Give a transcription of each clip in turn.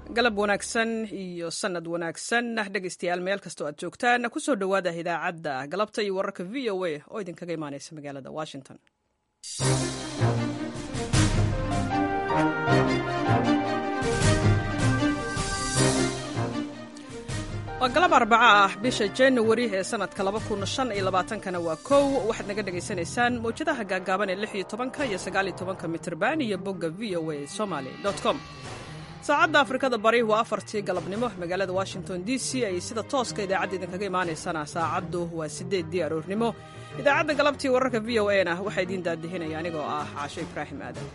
galab wanaagsan iyo sanad wanaagsan dhegaystayaal meel kastoo aad joogtaan kusoo dhowaada idaacadda galabta iyo wararka v o a oo idinkaga imaaneysa magaalada washington waa galab arbaco ah bisha januari ee sanadka kana waa kow waxaad naga dhagaysanaysaan mawjadaha gaagaaban ee iyo tobanka iyo sagaaliyo tobanka mitrban iyo bogga v o a somaly com saacadda afrikada bari waa afartii galabnimo magaalada washington d c ay sida tooska idaacadda idinkaga imaanaysana saacaddu waa sideeddii aroornimo idaacadda galabtii wararka v o a na waxaa idiin daadihinaya anigoo ah caasho ibraahim aadan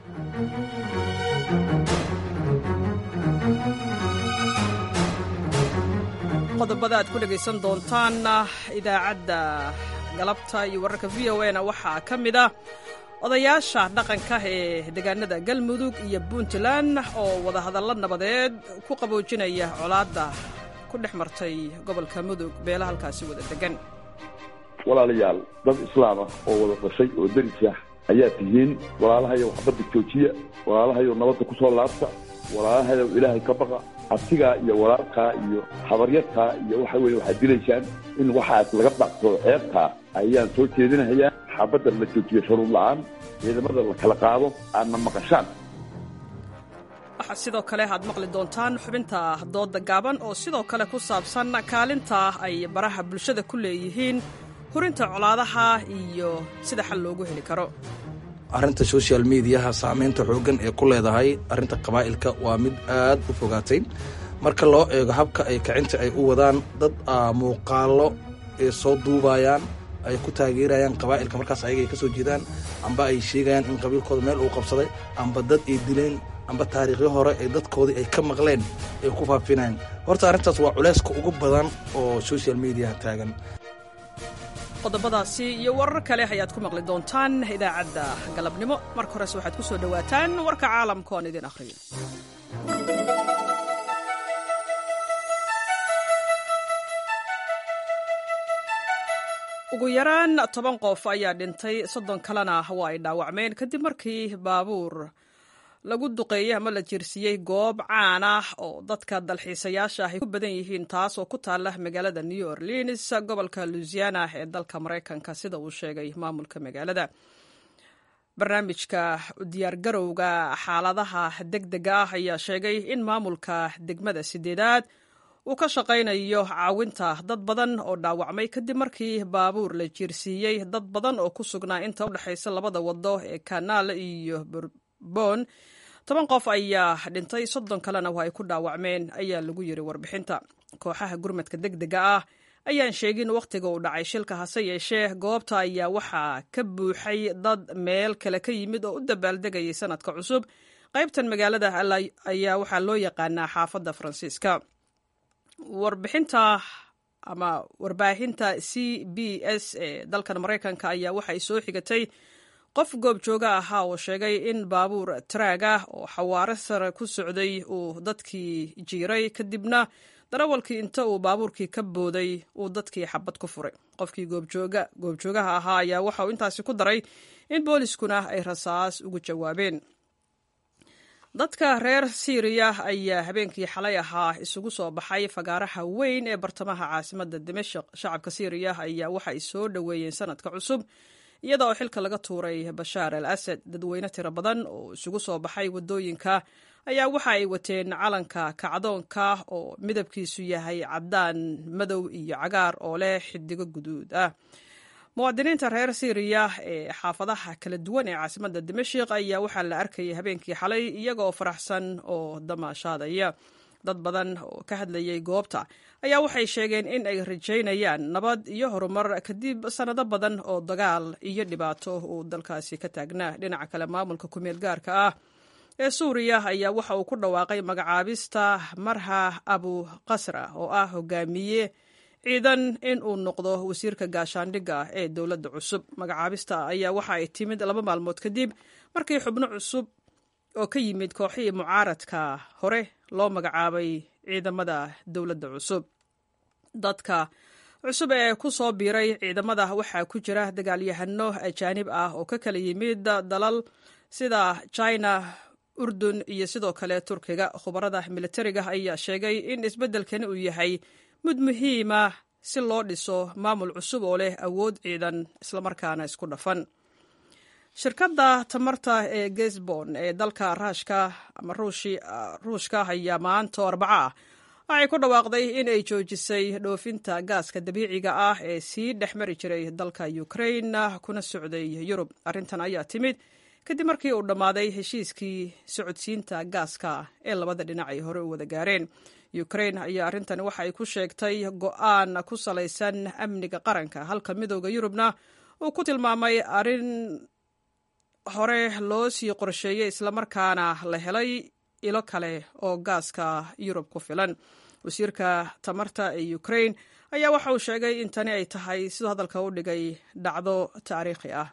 qodobada aad ku dhegaysan doontaan idaacadda galabta iyo wararka v o a na waxaa ka mid ah odayaasha dhaqanka ee deegaanada galmudug iyo puntland oo wadahadallo nabadeed ku qaboojinaya colaadda ku dhex martay gobolka mudug beela halkaasi wada degan walaalayaal dad islaam ah oo wada dhashay oo deris ah ayaa tihiin walaalahayow xabadda joojiya walaalahayow nabadda ku soo laabta walaalahayow ilaahay ka baqa abtigaa iyo walaalkaa iyo habaryartaa iyo waxa weye waxaad dilaysaan in waxaas laga dhaqsado ceebtaa ayaan soo jeedinahayaa xabadda la joojiyo sharuud la'aan ciidamada la kala qaado aadna maqashaan waxaa sidoo kale aad maqli doontaan xubinta dooda gaaban oo sidoo kale ku saabsan kaalinta ay baraha bulshada ku leeyihiin hurinta colaadaha iyo sida xal loogu heli karo arrinta social mediaha saamaynta xooggan ee ku leedahay arrinta qabaa'ilka waa mid aad u fogaatay marka loo eego habka ay kicinta ay u wadaan dad muuqaallo ay soo duubayaan ay ku taageerayaan qabaa'ilka markaas ayaga ay ka soo jeedaan amba ay sheegayaan in qabiilkooda meel uu qabsaday amba dad ay dileen amba taariikhyo hore ee dadkoodii ay ka maqleen ay ku faafinayaan horta arrintaas waa culayska ugu badan oo social mediaha taagan qodobadaasi iyo warar kale ayaad ku maqli doontaan idaacadda galabnimo marka horese waxaad ku soo dhowaataan warka caalamka oon idin akhriyo ugu yaraan toban qof ayaa dhintay soddon kalena waa ay dhaawacmeen kadib markii baabuur lagu duqeeyey ama la jirsiiyey goob caan ah oo dadka dalxiisayaasha ah ay ku badan yihiin taas oo ku taala magaalada new orleans gobolka louisiana ee dalka maraykanka sida uu sheegay maamulka magaalada barnaamijka diyaargarowga xaaladaha degdega ah ayaa sheegay in maamulka degmada sideedaad uu ka shaqaynayo caawinta dad badan oo dhaawacmay kadib markii baabuur la jiirsiiyey dad badan oo ku sugnaa inta u dhexaysa labada wado ee kanaal iyo burbon toban qof ayaa dhintay soddon kalena waa ay ku dhaawacmeen ayaa lagu yiri warbixinta kooxaha gurmadka degdega ah ayaan sheegin wakhtiga uu dhacay shilka hase yeeshee goobta ayaa waxaa ka buuxay dad meel kale ka yimid oo u dabaaldegayay sanadka cusub qaybtan magaalada ayaa waxaa loo yaqaanaa xaafadda faransiiska warbixinta ama warbaahinta c b s ee dalkan maraykanka ayaa waxay soo xigatay qof goobjooga ahaa oo sheegay in baabuur taraag ah oo xawaare sare ku socday uu dadkii jiiray kadibna darawalkii inta uu baabuurkii ka booday uu dadkii xabad ku furay qofkii goobjoogaha ahaa ayaa waxa uu intaasi ku daray in booliskuna ay rasaas ugu jawaabeen dadka reer siiriya ayaa habeenkii xalay ahaa isugu soo baxay fagaaraha weyn ee bartamaha caasimadda dimashik shacabka siiriya ayaa waxay soo dhoweeyeen sanadka cusub iyada oo xilka laga tuuray bashaar al asad dadweyne tiro badan oo isugu soo baxay waddooyinka ayaa waxa ay wateen calanka kacdoonka oo midabkiisu yahay caddaan madow iyo cagaar oo leh xidigo guduud ah muwaadiniinta reer siiriya ee xaafadaha kala duwan ee caasimadda dimashik ayaa waxaa la arkayay habeenkii xalay iyagaoo faraxsan oo damaashaadaya dad badan oo ka hadlayay goobta ayaa waxay sheegeen in ay rajaynayaan nabad iyo horumar kadib sannado badan oo dagaal iyo dhibaato uu dalkaasi ka taagnaa dhinaca kale maamulka kumeel gaarka ah ee suuriya ayaa waxa uu ku dhawaaqay magacaabista marha abu qasra oo ah hogaamiye ciidan in uu noqdo wasiirka gaashaandhigga ee dowladda cusub magacaabista ayaa waxa ay timid laba maalmood kadib markii xubno cusub oo ka yimid kooxihii mucaaradka hore loo magacaabay ciidamada dowladda cusub dadka cusub ee ku soo biiray ciidamada waxaa ku jira dagaalyahano ajaanib ah oo ka kala yimid dalal sida china urdun iyo sidoo kale turkiga khubarada militariga ayaa sheegay in isbeddelkani uu yahay mid muhiima si loo dhiso maamul cusub oo leh awood ciidan islamarkaana isku dhafan shirkadda tamarta ee gesbon ee dalka raashka ama ruushka ayaa maanta arbaco ah waxay ku dhawaaqday in ay joojisay dhoofinta gaaska dabiiciga ah ee sii dhex mari jiray dalka ukrain kuna socday yurub arrintan ayaa timid kadib markii uu dhammaaday heshiiskii socodsiinta gaaska ee labada dhinac ay hore u wada gaareen ukrain ayaa arrintani waxa ay ku sheegtay go'aan ku salaysan amniga qaranka halka midooda yurubna uu ku tilmaamay arrin hore loo sii qorsheeyey islamarkaana la helay ilo kale oo gaaska yurub ku filan wasiirka tamarta ee ukrain ayaa waxa uu sheegay in tani ay tahay siduu hadalka u dhigay dhacdo taariikhi ah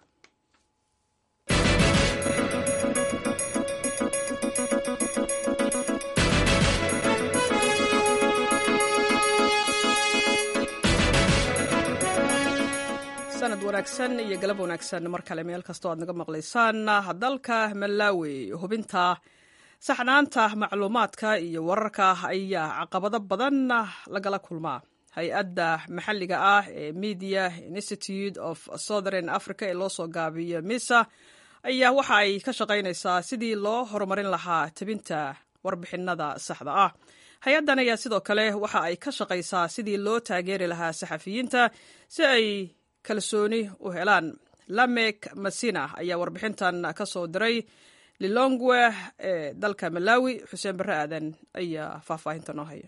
sanad wanaagsan iyo galab wanaagsan mar kale meel kastoo aad naga maqlaysaan dalka malawi hubinta saxnaanta macluumaadka iyo wararka ayaa caqabado badan lagala kulmaa hay-adda maxalliga ah ee media institute of southern africa ee loo soo gaabiyo misa ayaa waxa ay ka shaqaynaysaa sidii loo horumarin lahaa tebinta warbixinada saxda ah hay-addan ayaa sidoo kale waxa ay ka shaqaysaa sidii loo taageeri lahaa saxafiyiinta si ay kalsooni u helaan lamek masina ayaa warbixintan ka soo diray lilongwe ee dalka malawi xuseen barre aadan ayaa faahfaahinta noo haya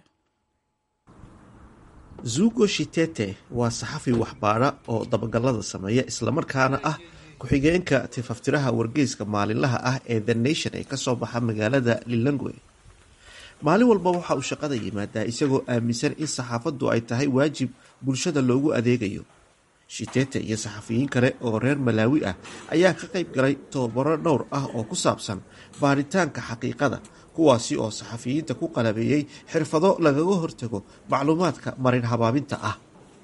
zugo shitete waa saxafi waxbaadha oo dabagalada sameeya islamarkaana ah ku-xigeenka tifaftiraha wargeyska maalinlaha ah ee the nation ee kasoo baxa magaalada lilongwe maalin walba waxa uu shaqada yimaadaa isagoo aaminsan in saxaafaddu ay tahay waajib bulshada loogu adeegayo shitete iyo saxafiyiin kale oo reer malaawi ah ayaa ka qayb galay tobabaro dhowr ah oo ku saabsan baaritaanka xaqiiqada kuwaasi oo saxafiyiinta ku qalabeeyey xirfado lagaga hortago macluumaadka marin habaabinta ah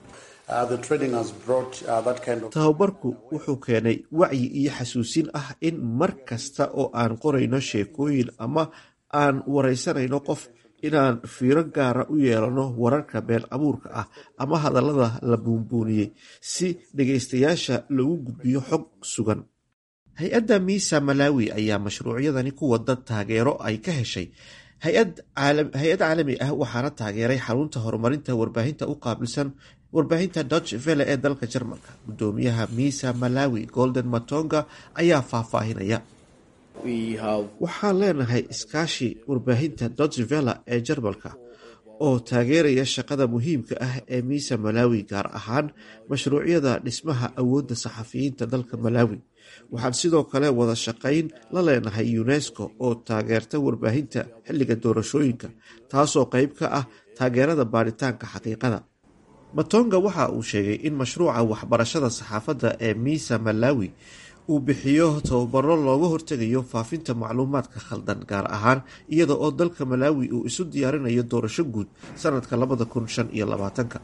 tababarku wuxuu keenay wacyi iyo xasuusin ah in mar kasta oo aan qorayno sheekooyin ama aan wareysanayno qof inaan fiiro gaara u yeelano wararka been abuurka ah ama hadallada la buunbuuniyey si dhegaystayaasha lagu gudbiyo xog sugan hay-adda miisa malawi ayaa mashruucyadani ku wada taageero ay ka heshay hay-ad caalami ah waxaana taageeray xarunta horumarinta warbaahinta u qaabilsan warbaahinta dutch vele ee dalka jarmalka gudoomiyaha miisa malawi golden matonga ayaa faahfaahinaya waxaan leenahay iskaashi warbaahinta dotsvela ee jarmalka oo taageeraya shaqada muhiimka ah ee miisa malawi gaar ahaan mashruucyada dhismaha awoodda saxafiyiinta dalka malawi waxaan sidoo kale wada shaqayn la leenahay unesco oo taageerta warbaahinta xilliga doorashooyinka taasoo qeyb ka ah taageerada baaritaanka xaqiiqada matonga waxa uu sheegay in mashruuca waxbarashada saxaafadda ee miisa malawi uu bixiyo tababaro looga hortegayo faafinta macluumaadka khaldan gaar ahaan iyada oo dalka malaawi uu isu diyaarinayo doorasho guud sanadka labada kun shan iyo labaatanka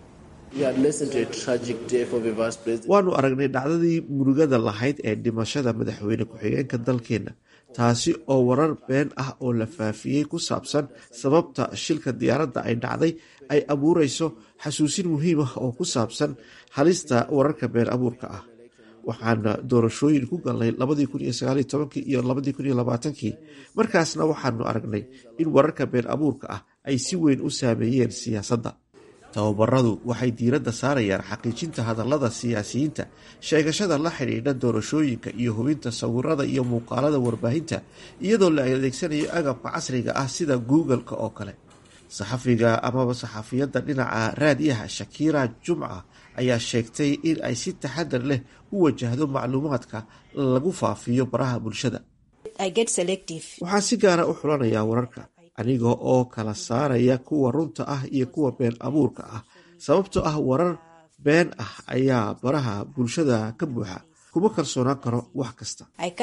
waanu aragnay dhacdadii murugada lahayd ee dhimashada madaxweyne ku-xigeenka dalkeenna taasi oo warar been ah oo la faafiyey ku saabsan sababta shilka diyaaradda ay dhacday ay abuureyso xasuusin muhiim ah oo ku saabsan halista wararka been abuurka ah waxaana doorashooyin ku galnay labadii kun iyo sagaaliyo tobankii iyo labadii kun iyo labaatankii markaasna waxaanu aragnay in wararka been abuurka ah ay si weyn u saameeyeen siyaasadda tababaradu waxay diiradda saarayaan xaqiijinta hadallada siyaasiyiinta sheegashada la xidhiidha doorashooyinka iyo hubinta sawirada iyo muuqaalada warbaahinta iyadoo la adeegsanayo agabka casriga ah sida google-ka oo kale saxafiga amaba saxafiyadda dhinaca raadiyaha shakira jumca ayaa sheegtay in ay si taxadar leh u wajahdo macluumaadka lagu faafiyo baraha bulshada waxaan si gaara u xulanayaa wararka aniga oo kala saaraya kuwa runta ah iyo kuwa been abuurka ah sababtoo ah warar been ah ayaa baraha bulshada ka buuxa kuma kalsoonaan karo wax kasta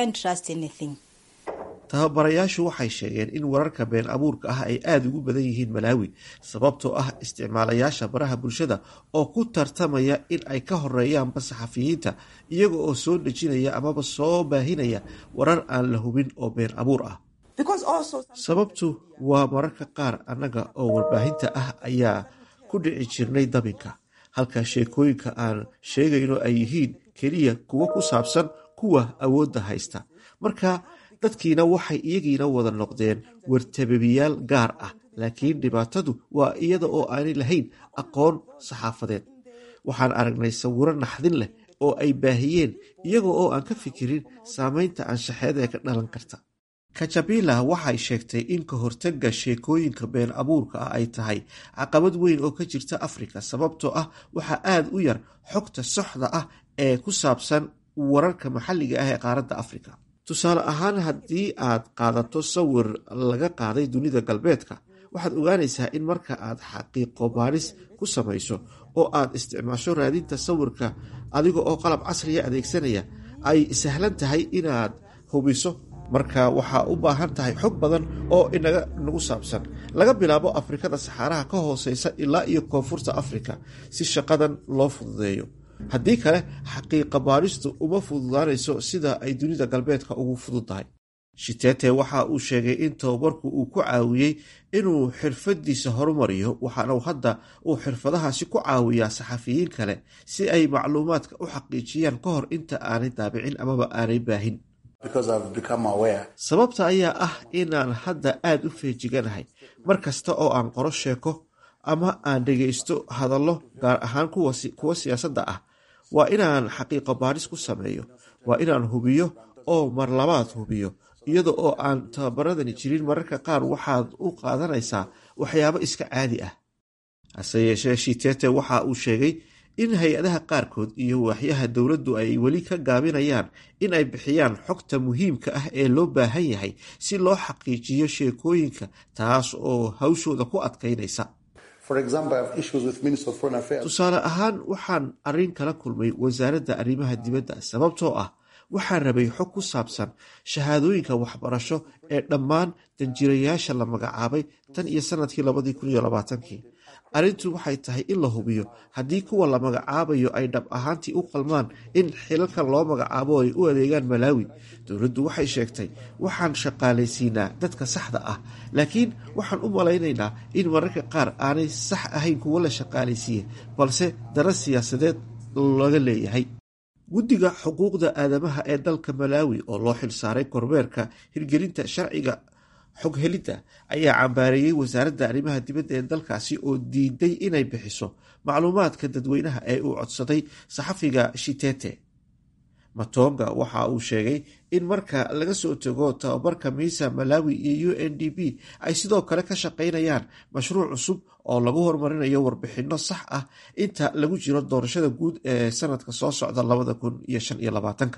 tababarayaashu waxay sheegeen in wararka been abuurka ah ay aada ugu badan yihiin malaawi sababtoo ah isticmaalayaasha baraha bulshada oo ku tartamaya in ay ka horeeyaanba saxafiyiinta iyaga oo soo dhejinaya amaba soo baahinaya warar aan la hubin oo been abuur ah sababtu waa mararka qaar annaga oo warbaahinta ah ayaa ku dhici jirnay dabinka halka sheekooyinka aan sheegayno ay yihiin keliya kuwo ku saabsan kuwa awoodda haysta marka dadkiina waxay iyagiina wada noqdeen wartababiyaal gaar ah laakiin dhibaatadu waa iyada oo aanay lahayn aqoon saxaafadeed waxaan aragnay sawiro naxdin leh oo ay baahiyeen iyaga oo aan ka fikirin saameynta anshaxeed ee ka dhalan karta kajabila waxay sheegtay in ka hortagga sheekooyinka been abuurka ah ay tahay caqabad weyn oo ka jirta afrika sababtoo ah waxaa aada u yar xogta soxda ah ee ku saabsan wararka maxalliga ah ee qaaradda afrika tusaale ahaan haddii aad qaadato sawir laga qaaday dunida galbeedka waxaad ogaanaysaa in marka aad xaqiiqo baaris ku samayso oo aad isticmaasho raadinta sawirka adiga oo qalab casriya adeegsanaya ay sahlan tahay inaad hubiso marka waxaa u baahan tahay xog badan oo inaga nagu saabsan laga bilaabo afrikada saxaaraha ka hooseysa ilaa iyo koonfurta afrika si shaqadan loo fududeeyo haddii kale xaqiiqa baaristu uma fududaanayso sida ay dunida galbeedka ugu fududtahay shitete waxa uu sheegay in tababarku uu ku caawiyey inuu xirfadiisa horumariyo waxaana hadda uu xirfadahaasi ku caawiyaa saxafiyiin kale si ay macluumaadka u xaqiijiyaan ka hor inta aanay daabicin amaba aanay baahin sababta ayaa ah inaan hadda aada u feejiganahay mar kasta oo aan qoro sheeko ama aan dhegaysto hadallo gaar ahaan kuwa siyaasadda ah waa inaan xaqiiqo baadhis ku sameeyo waa inaan hubiyo oo mar labaad hubiyo iyada oo aan tababaradani jirin mararka qaar waxaad u qaadanaysaa waxyaabo iska caadi ah hase yeeshee shitete waxa uu sheegay in hay-adaha qaarkood iyo waaxyaha dowladdu ay weli ka gaabinayaan in ay bixiyaan xogta muhiimka ah ee loo baahan yahay si loo xaqiijiyo sheekooyinka taas oo hawshooda ku adkaynaysa tusaale ahaan waxaan arrin kala kulmay wasaaradda arrimaha dibadda sababtoo ah waxaan rabay xog ku saabsan shahaadooyinka waxbarasho ee dhammaan danjirayaasha la magacaabay tan iyo sanadkii labadii kun iyo labaatankii arrintu waxay tahay in la hubiyo haddii kuwa la magacaabayo ay dhab ahaantii u qalmaan in xilalkan loo magacaabo ay u adeegaan malaawi dowladdu waxay sheegtay waxaan shaqaalaysiinaa dadka saxda ah laakiin waxaan u malaynaynaa in mararka qaar aanay sax ahayn kuwo la shaqaalaysiiye balse dara siyaasadeed laga leeyahay guddiga xuquuqda aadamaha ee dalka malaawi oo loo xilsaaray kormeerka hirgelinta sharciga xog helidda ayaa cambaareeyey wasaaradda arrimaha dibadda ee dalkaasi oo diiday inay bixiso macluumaadka dadweynaha ee uu codsaday saxafiga shitete matonga waxa uu sheegay in marka laga soo tago tababarka miisa malawi iyo u n d b ay sidoo kale ka shaqaynayaan mashruuc cusub oo lagu horumarinayo warbixinno sax ah inta lagu jiro doorashada guud ee sanadka soo socda labada kun iyo shan iyo labaatanka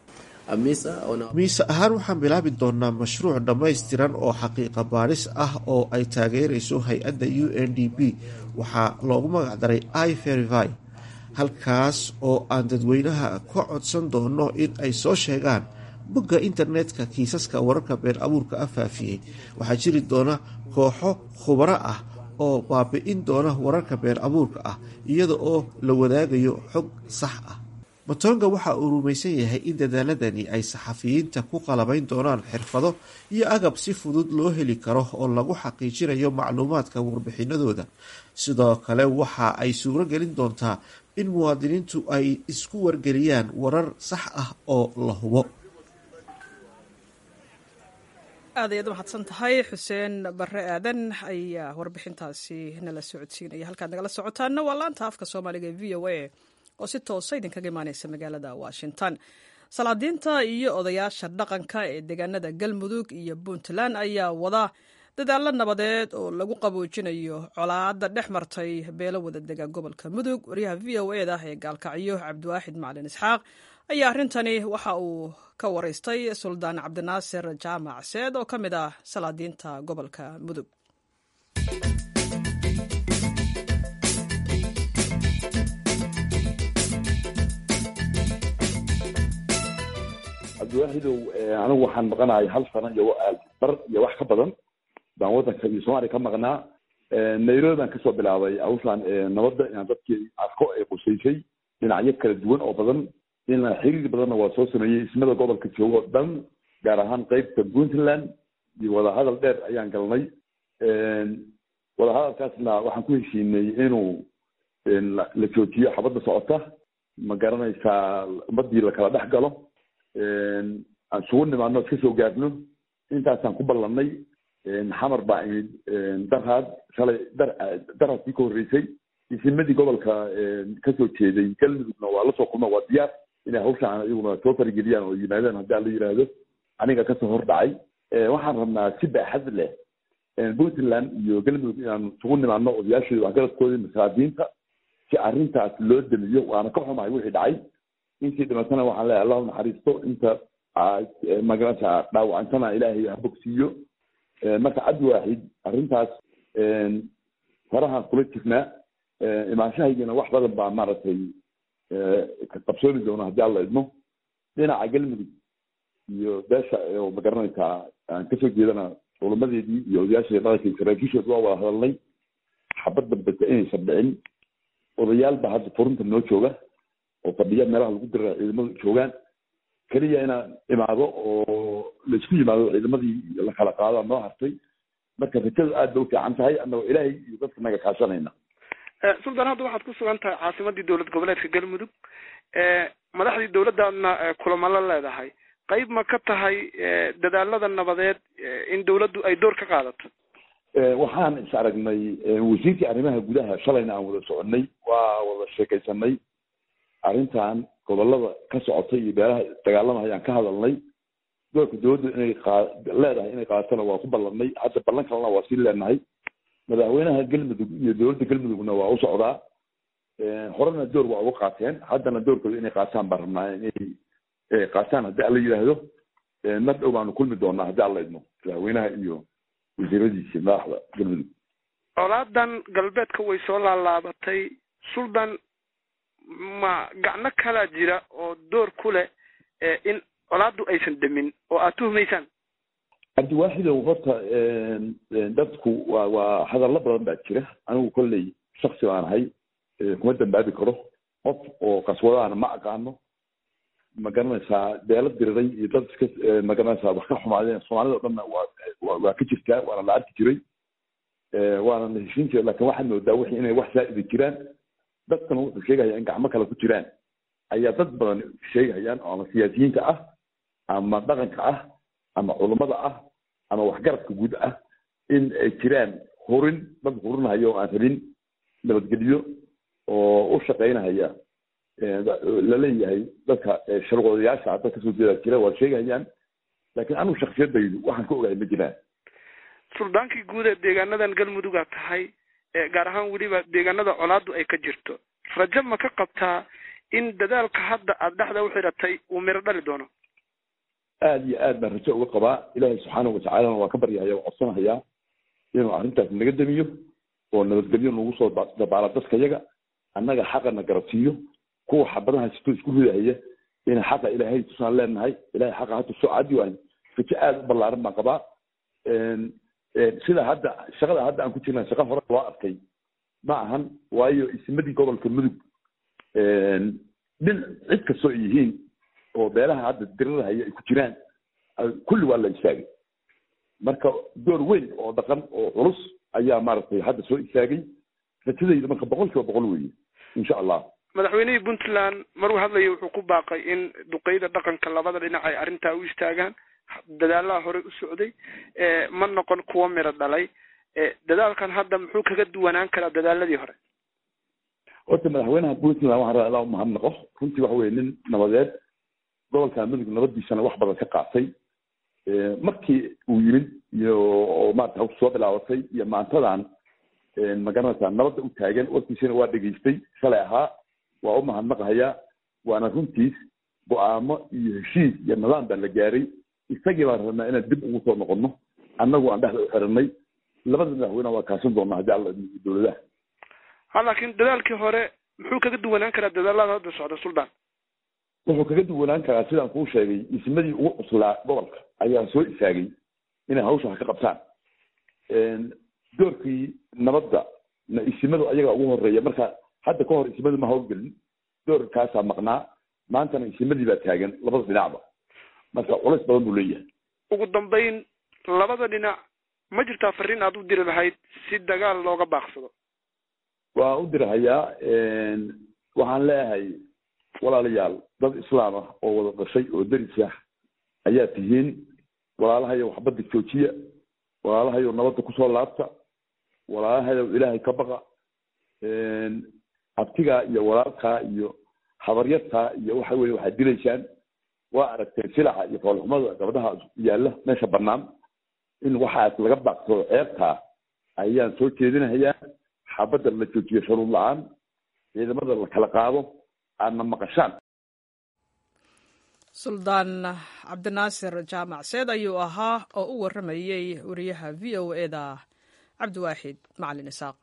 miise ahaan waxaan bilaabi doonaa mashruuc dhammaystiran oo xaqiiqa baadhis ah oo ay taageerayso hay-adda u n d b waxaa loogu magacdaray i verify halkaas oo aan dadweynaha ka codsan doono in ay soo sheegaan bogga internetka kiisaska wararka been abuurka ah faafiyey waxaa jiri doona kooxo khubaro ah oo baabi-in doona wararka been abuurka ah iyada oo la wadaagayo xog sax ah matonga waxa uu rumaysan yahay in dadaaladani ay saxafiyiinta ku qalabayn doonaan xirfado iyo agab si fudud loo heli karo oo lagu xaqiijinayo macluumaadka warbixinadooda sidoo kale waxa ay suuro gelin doontaa in muwaadiniintu ay isku wargeliyaan warar sax ah oo la hubo aad ayaad u mahadsan tahay xuseen bare aadan ayaa warbixintaasi nala socodsiinaya halkaad nagala socotaana waa laanta afka soomaaliga ee v o a oo si toosa idinkaga imaaneysa magaalada washington salaadiinta iyo odayaasha dhaqanka ee deegaanada galmudug iyo puntland ayaa wada dadaalo nabadeed oo lagu qaboojinayo colaada dhex martay beelo wada dega gobolka mudug waryaha v o e da ee gaalkacyo cabdiwaaxid macalin isxaaq ayaa arrintani waxa uu ka waraystay suldaan cabdinaasir jaamac seed oo ka mid ah salaadiinta gobolka mudug cabdiwaaxidow anigu waxaan maqanahay hal sano iyo bar iyo wax ka badan baan waddanka iyo soomaaliya ka maqnaa nairobi baan kasoo bilaabay hawshaan nabadda inaan dadkii arko ay qusaysay dhinacyo kala duwan oo badan in xiriir badanna waa soo sameeyey ismada gobolka joogo o dhan gaar ahaan qeybta puntland iyo wadahadal dheer ayaan galnay wadahadalkaasna waxaan ku heshiinay inuu la joojiyo xabadda socota ma garanaysaa ummadii lakala dhex galo aan isugu nimaadno iska soo gaarno intaasaan ku ballannay xamar baa imid darhaad shalay dar darhaadkii ka horreysay isimadii gobolka kasoo jeeday galmudugna waa lasoo kulma waa diyaar inay hawshaan iyaguna soo farageliyaan oo yimaadaan haddii aan la yidhaahdo aniga kasoo hor dhacay waxaan rabnaa si baaxad leh puntland iyo galmudug inaan isugu nimaadno odayaashooda waxgaradkooda masaadiinta si arrintaas loo damiyo waana ka xumahay wixii dhacay intii dhimatana waxaan leeyahay allahu naxariisto inta magarasa dhaawacantana ilaahay ha bogsiiyo marka cabdi waaxid arrintaas farahaan kula jirnaa imaanshahaygana wax badan baa maaragtay qabsoomi doona haddii alla idmo dhinaca galmudug iyo beesha oo magaranaysaa aan kasoo jeedana culamadeedii iyo odayaasheeda dhaqanka saraakiishood waa wada hadalnay xabad dambeta inaysan dhicin odayaal baa hadda furunta noo jooga oo fadhiya meelaha lagu dira ciidamadu joogaan keliya inaan imaado oo laisku yimaado ciidamadii la kala qaado noo hartay marka rajadu aad bay u fiican tahay annagoo ilaahay iyo dadka naga kaashanayna suldan hadda waxaad ku sugan tahay caasimadii dowlad goboleedka galmudug madaxdii dowladdaadna kulamo la leedahay qayb ma ka tahay dadaalada nabadeed in dowladdu ay door ka qaadato waxaan is aragnay wasiirkii arrimaha gudaha shalayna aan wada soconay waa wada sheekaysanay arrintan gobolada ka socotay iyo beelaha dagaalamahayaan ka hadalnay doorka dowladdu inay qa leedahay inay qaadatona waa ku ballanay hadda ballan kalena waa sii leenahay madaxweynaha galmudug iyo dowladda galmudugna waa u socdaa horena door waa uga qaateen haddana doorkooda inay qaataan baan rabnaa inay qaataan haddii alla yidhaahdo mar dhow baanu kulmi doonaa haddii alla idmo madaxweynaha iyo wasiiradiisi madaxda galmudug colaadan galbeedka way soo laalaabatay suldan ma gacno kalaa jira oo door ku leh in colaaddu aysan demin oo aad tuhumaysaan cabdiwaaxidow horta dadku waa waa hadallo badan baa jira anigu kolley shaksi baan ahay kuma dambaabi karo qof oo qaswadaana ma aqaano ma garanaysaa beelo diriray iyo dad iska ma garanaysaa wax ka xumaadeen soomaalida o dhanna waa waa ka jirtaa waana la arki jiray waana la heshin jiray laakin waxaad moodaa wixii inay wax saa'ida jiraan dadkana wuxuu sheegaya in gacmo kale ku jiraan ayaa dad badan sheegayaan oo ama siyaasiyiinta ah ama dhaqanka ah ama culummada ah ama waxgaradka guud ah in ay jiraan hurin dad hurinahaya oo aan rabin nabadgelyo oo u shaqaynahaya laleeyahay dadka sharqoodayaasha hadda kasoo jeeda jira waa sheegayaan laakiin anigu shaksiyadaydu waxaan ka ogahay ma jiraan suldaankii guud ee deegaanadan galmudugaa tahay gaar ahaan weliba deegaanada colaadu ay ka jirto rajo ma ka qabtaa in dadaalka hadda aada dhexda u xidhatay uu miro dhali doono aada iyo aad baan rajo uga qabaa ilaahay subxaanahu watacaalana waa ka baryahaya waa codsanahayaa inuu arrintaas naga damiyo oo nabadgelyo nagu soo dabaala dadka yaga annaga xaqana garabsiiyo kuwa xabadaha sito isku ridahaya ina xaqa ilaahay tusaan leenahay ilahay xaqa hata soo cadi waayo rajo aada u ballaaran baan qabaa sida hadda shaqada hadda aan ku jirna shaqa hore loo arkay ma ahan waayo ismadii gobolka mudug dhin cid kastoo ay yihiin oo beelaha hadda dirirahaya ay ku jiraan kulli waa la istaagay marka door weyn oo dhaqan oo culus ayaa maaragtay hadda soo istaagay rajadayda marka boqol kiiba boqol weeye insha allah madaxweynihii puntland maruu hadlaya wuxuu ku baaqay in duqeyda dhaqanka labada dhinac ay arrintaa u istaagaan dadaalaha horey u socday ma noqon kuwo miro dhalay dadaalkan hadda muxuu kaga duwanaan karaa dadaaladii hore horta madaxweynaha puntland waxaan rabaa ilaa umahadnaqo runtii waxa weye nin nabadeed gobolka mudug nabadiisana wax badan ka qaatay markii uu yimid iyo oo maarata hawsha soo bilaabatay iyo maantadan magaranaysaa nabadda u taagan warkiisana waa dhegaystay shalay ahaa waa u mahadnaqahayaa waana runtiis go-aamo iyo heshiis iyo nidaam baa la gaaray isagii baan rabnaa inaan dib ugu soo noqono annagu aan dhexda u xiranay labada madaxweyne waa kaasan doonaa haddii alla dowladaha ha laakiin dadaalkii hore muxuu kaga duwanaan karaa dadaalada hadda socda suldaan wuxuu kaga duwanaan karaa sidaan kuu sheegay ismadii ugu cuslaa gobolka ayaa soo istaagay inay hawsha wax ka qabtaan doorkii nabadda na isimadu ayaga ugu horeeya marka hadda ka hor isimadu ma hawlgelin doorkaasaa maqnaa maantana isimadii baa taagan labada dhinacba marka culays badan buu leeyahay ugu dambeyn labada dhinac ma jirtaa fariin aada u diri lahayd si dagaal looga baaqsado waan u dirhayaa waxaan leeyahay walaalayaal dad islaam ah oo wada dhashay oo deris ah ayaa tihiin walaalahayow waxbadda joojiya walaalahayow nabadda kusoo laabta walaalahayow ilaahay ka baqa abtigaa iyo walaalkaa iyo habaryartaa iyo waxa weye waxaad dilaysaan waa aragteen silaca iyo foolxumada gabdhaha yaalla meesha bannaan in waxaas laga baaqsado ceebtaa ayaan soo jeedinahayaa xabadda la joojiyo shuruud la-aan ciidamada la kala qaado aadna maqashaan suldaan cabdinaasir jaamac seed ayuu ahaa oo u warramayey wariyaha v o e da cabdiwaaxid macalin isaaq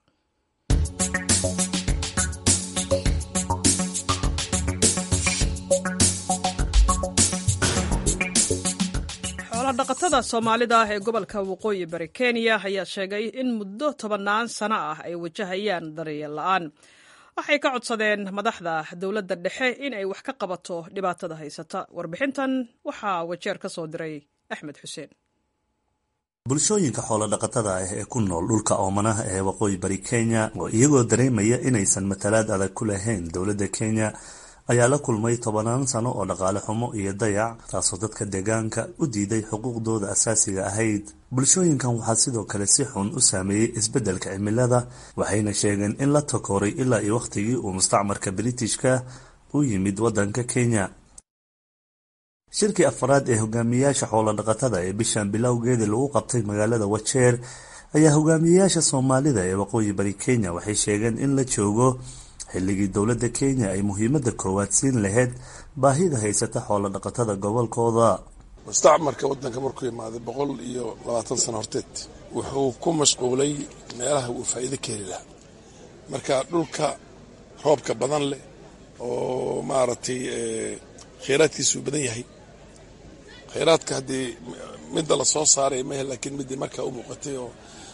xoolodhaqatada soomaalida ee gobolka waqooyi bari kenya ayaa sheegay in muddo tobannaan sano ah ay wajahayaan daryeel la-aan waxay ka codsadeen madaxda dowladda dhexe in ay wax ka qabato dhibaatada haysata warbixintan waxaa wajeer ka soo diray axmed xuseen bulshooyinka xoolodhaqatada ah ee ku nool dhulka oomanaha ee waqooyi bari kenya oo iyagoo dareemaya inaysan matalaad adag ku lahayn dowladda kenya ayaa la kulmay tobanaan sano oo dhaqaale xumo iyo dayac taasoo dadka deegaanka u diiday xuquuqdooda asaasiga ahayd bulshooyinkan waxaa sidoo kale si xun u saameeyey isbeddelka cimilada waxayna sheegeen in la takooray ilaa iyo wakhtigii uu mustacmarka britishka u yimid waddanka kenya shirkii afaraad ee hogaamiyeyaasha xoolodhaqatada ee bishan bilowgeedii lagu qabtay magaalada wajeer ayaa hogaamiyeyaasha soomaalida ee waqooyi bari kenya waxay sheegeen in la joogo xilligii dowladda kenya ay muhiimadda koowaad siin lahayd baahida haysata xoolodhaqatada gobolkooda mustacmarka waddanka markuu imaaday boqol iyo labaatan sano horteed wuxuu ku mashquulay meelaha uu faa'iido ka heli lahaa marka dhulka roobka badan leh oo maaragtay kheyraadkiisuu badan yahay kheyraadka haddii midda la soo saaray mahe laakiin middii markaa u muuqatay oo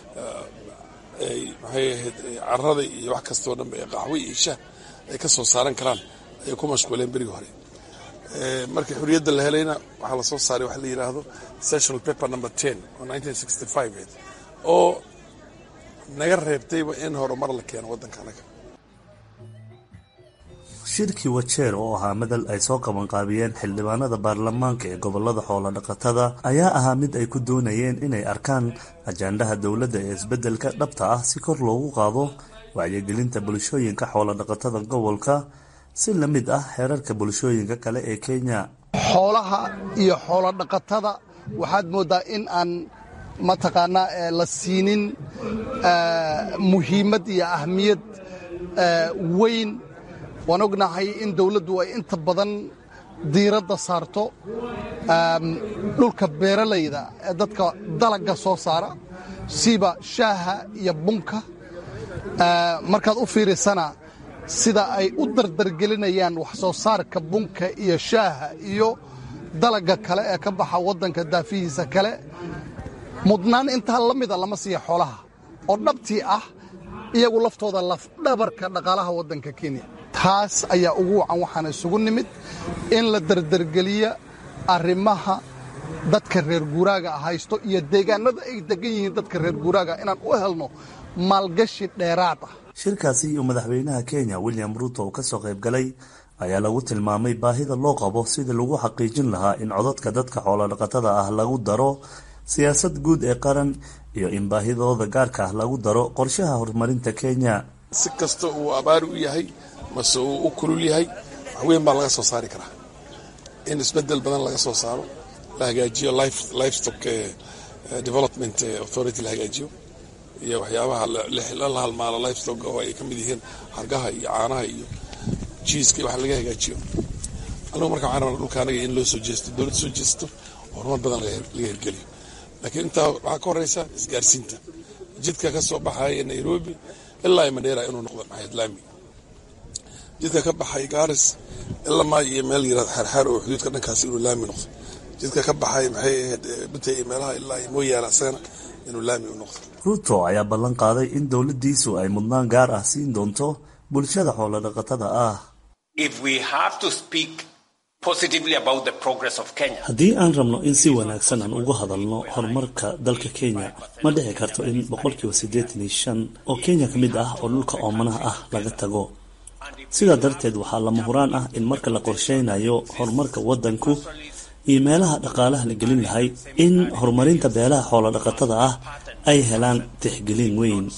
maxay ahayd carada iyo wax kastoo dhanba ee qaxwo iyo shah ay ka soo saaran karaan ayay ku mashquuleen berigii hore markii xurriyadda la helayna waxaa lasoo saaray waxa la yidhaahdo sessional paper number ten oo nineteen sixty five ayd oo naga reebtayba in horumar la keeno waddanka anaga shirkii wajeer oo ahaa madal ay soo qabanqaabiyeen xildhibaanada baarlamaanka ee gobolada xoolodhaqatada ayaa ahaa mid ay ku doonayeen inay arkaan ajaandhaha dowladda ee isbeddelka dhabta ah si kor loogu qaado wacyigelinta bulshooyinka xoolodhaqatada gobolka si la mid ah xeerarka bulshooyinka kale ee kenya xoolaha iyo xoolodhaqatada waxaad mooddaa in aan mataqaanaa la siinin muhiimad iyo ahmiyad weyn waan ognahay in dawladdu ay inta badan diiradda saarto dhulka beeralayda ee dadka dalagga soo saara siba shaaha iyo bunka markaad u fiirisana sida ay u dardargelinayaan wax soo saarka bunka iyo shaaha iyo dalagga kale ee ka baxa waddanka daafihiisa kale mudnaan intaa la mida lama siiya xoolaha oo dhabtii ah iyagu laftooda lafdhabarka dhaqaalaha waddanka kenya taas ayaa ugu wacan waxaana isugu nimid in la dardargeliya arrimaha dadka reer guuraaga haysto iyo deegaanada ay degan yihiin dadka reer guuraaga inaan u helno maalgashi dheeraad ah shirkaasi iyo madaxweynaha kenya william ruuto oo ka soo qayb galay ayaa lagu tilmaamay baahida loo qabo sidii lagu xaqiijin lahaa in codadka dadka xoolodhaqatada ah lagu daro siyaasad guud ee qaran iyo in baahidooda gaarka ah lagu daro qorshaha horumarinta kenya si kasta uu abaari u yahay mase uu u kulul yahay wax weyn baa laga soo saari karaa in isbedel badan laga soo saaro la hagaajiyo livestock development authority la hagaajiyo iyo waxyaabaha la halmaalo livestock oo ay ka mid yihiin hargaha iyo caanaha iyo jiiska wax laga hagaajiyo anigu marka waxaan rabnaa dhulka anaga in loo soo jeesto dowladda soo jeesto horumar badan laga hirgeliyo laakiin intaa waxaa ka horeysa isgaarsiinta jidka ka soo baxaya nairobi ilaa madheera inuu noqdo maxayd laami jidka ka baxay gaaris ilaa maa iyo meel yirahdo xaarxaar oo xuduudka dhankaas inuu laami noqdo jidka ka baxay maxay ahayd butay iyo meelaha ilaa iyo mooyaane asagana inuu laami u noqdo ruuto ayaa ballan qaaday in dowladdiisu ay mudnaan gaar ah siin doonto bulshada xoolodhaqatada ah haddii aan rabno in si wanaagsan aan uga hadalno horumarka dalka kenya ma dhici karto in boqolkiiba siddeetan iyo shan oo kenya ka mid ah oo dhulka oomanaha ah laga tago sidaa darteed waxaa lama huraan ah in marka la qorsheynayo horumarka waddanku iyo meelaha dhaqaalaha la gelin lahay in horumarinta beelaha xoolo dhaqatada ah ay helaan tixgelin weyn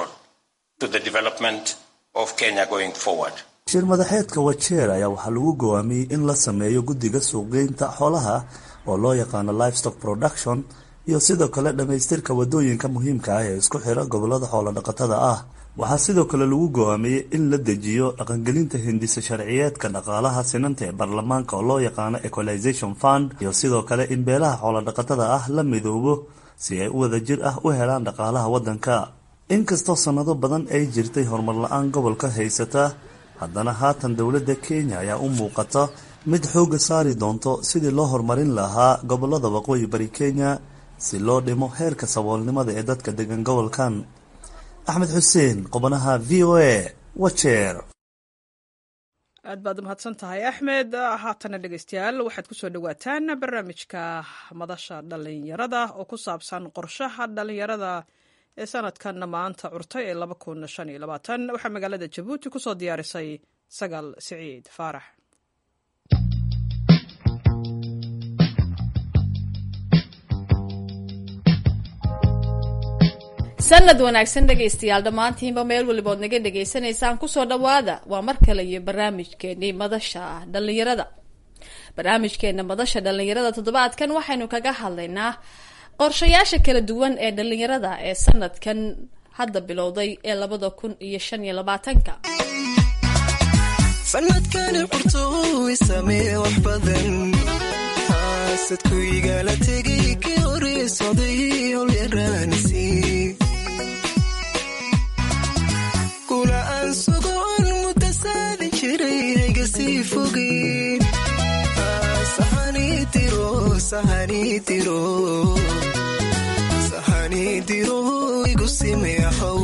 shir madaxeedka wajeer ayaa waxaa lagu gowaamiyey in la sameeyo guddiga suuqgeynta xoolaha oo loo yaqaano livestock production iyo sidoo kale dhammaystirka wadooyinka muhiimka ah ee isku xira gobolada xoolo dhaqatada ah waxaa sidoo kale lagu gowaamiyey in la dejiyo dhaqangelinta hindisa sharciyeedka dhaqaalaha sinanta ee baarlamaanka oo loo yaqaano equalization fund iyo sidoo kale in beelaha xoolo dhaqatada ah la midoobo si ay u wada jir ah u helaan dhaqaalaha waddanka inkastoo sannado badan ay jirtay horumar la-aan gobolka haysata haddana haatan dowladda kenya ayaa u muuqata mid xoogga saari doonto sidii loo horumarin lahaa gobolada waqooyi bari kenya si loo dhimo heerka saboolnimada ee dadka degan gobolkan axmed xuseen qobanaha v o a wajeer aad baad umahadsan tahay axmed haatana dhegeystayaal waxaad kusoo dhawaataan barnaamijka madasha dhalinyarada oo ku saabsan qorshaha dhalinyarada ee sanadkanna maanta curtay ee laba kun shan iyo labaatan waxaa magaalada jabuuti kusoo diyaarisay sagaal siciid faarax sanad wanaagsan dhegaystayaal dhammaantiinba meel walibood naga dhegaysanaysaan kusoo dhawaada waa mar kale iyo barnaamijkeenii madasha dhalinyarada barnaamijkeena madasha dhalinyarada toddobaadkan waxaynu kaga hadlaynaa qorshayaasha kala duwan ee dhalinyarada ee sanadkan hadda bilowday ee labada kun iyo shan iyo labaatanka sanadkani qurtooy samee wax badan xaasadkuygala tegay kii horeesoday holyaraanisi kula aan sugoon mutasaadi jiray hayga sii fogeyn sahani diro sahani diro sahani diro igu simeexow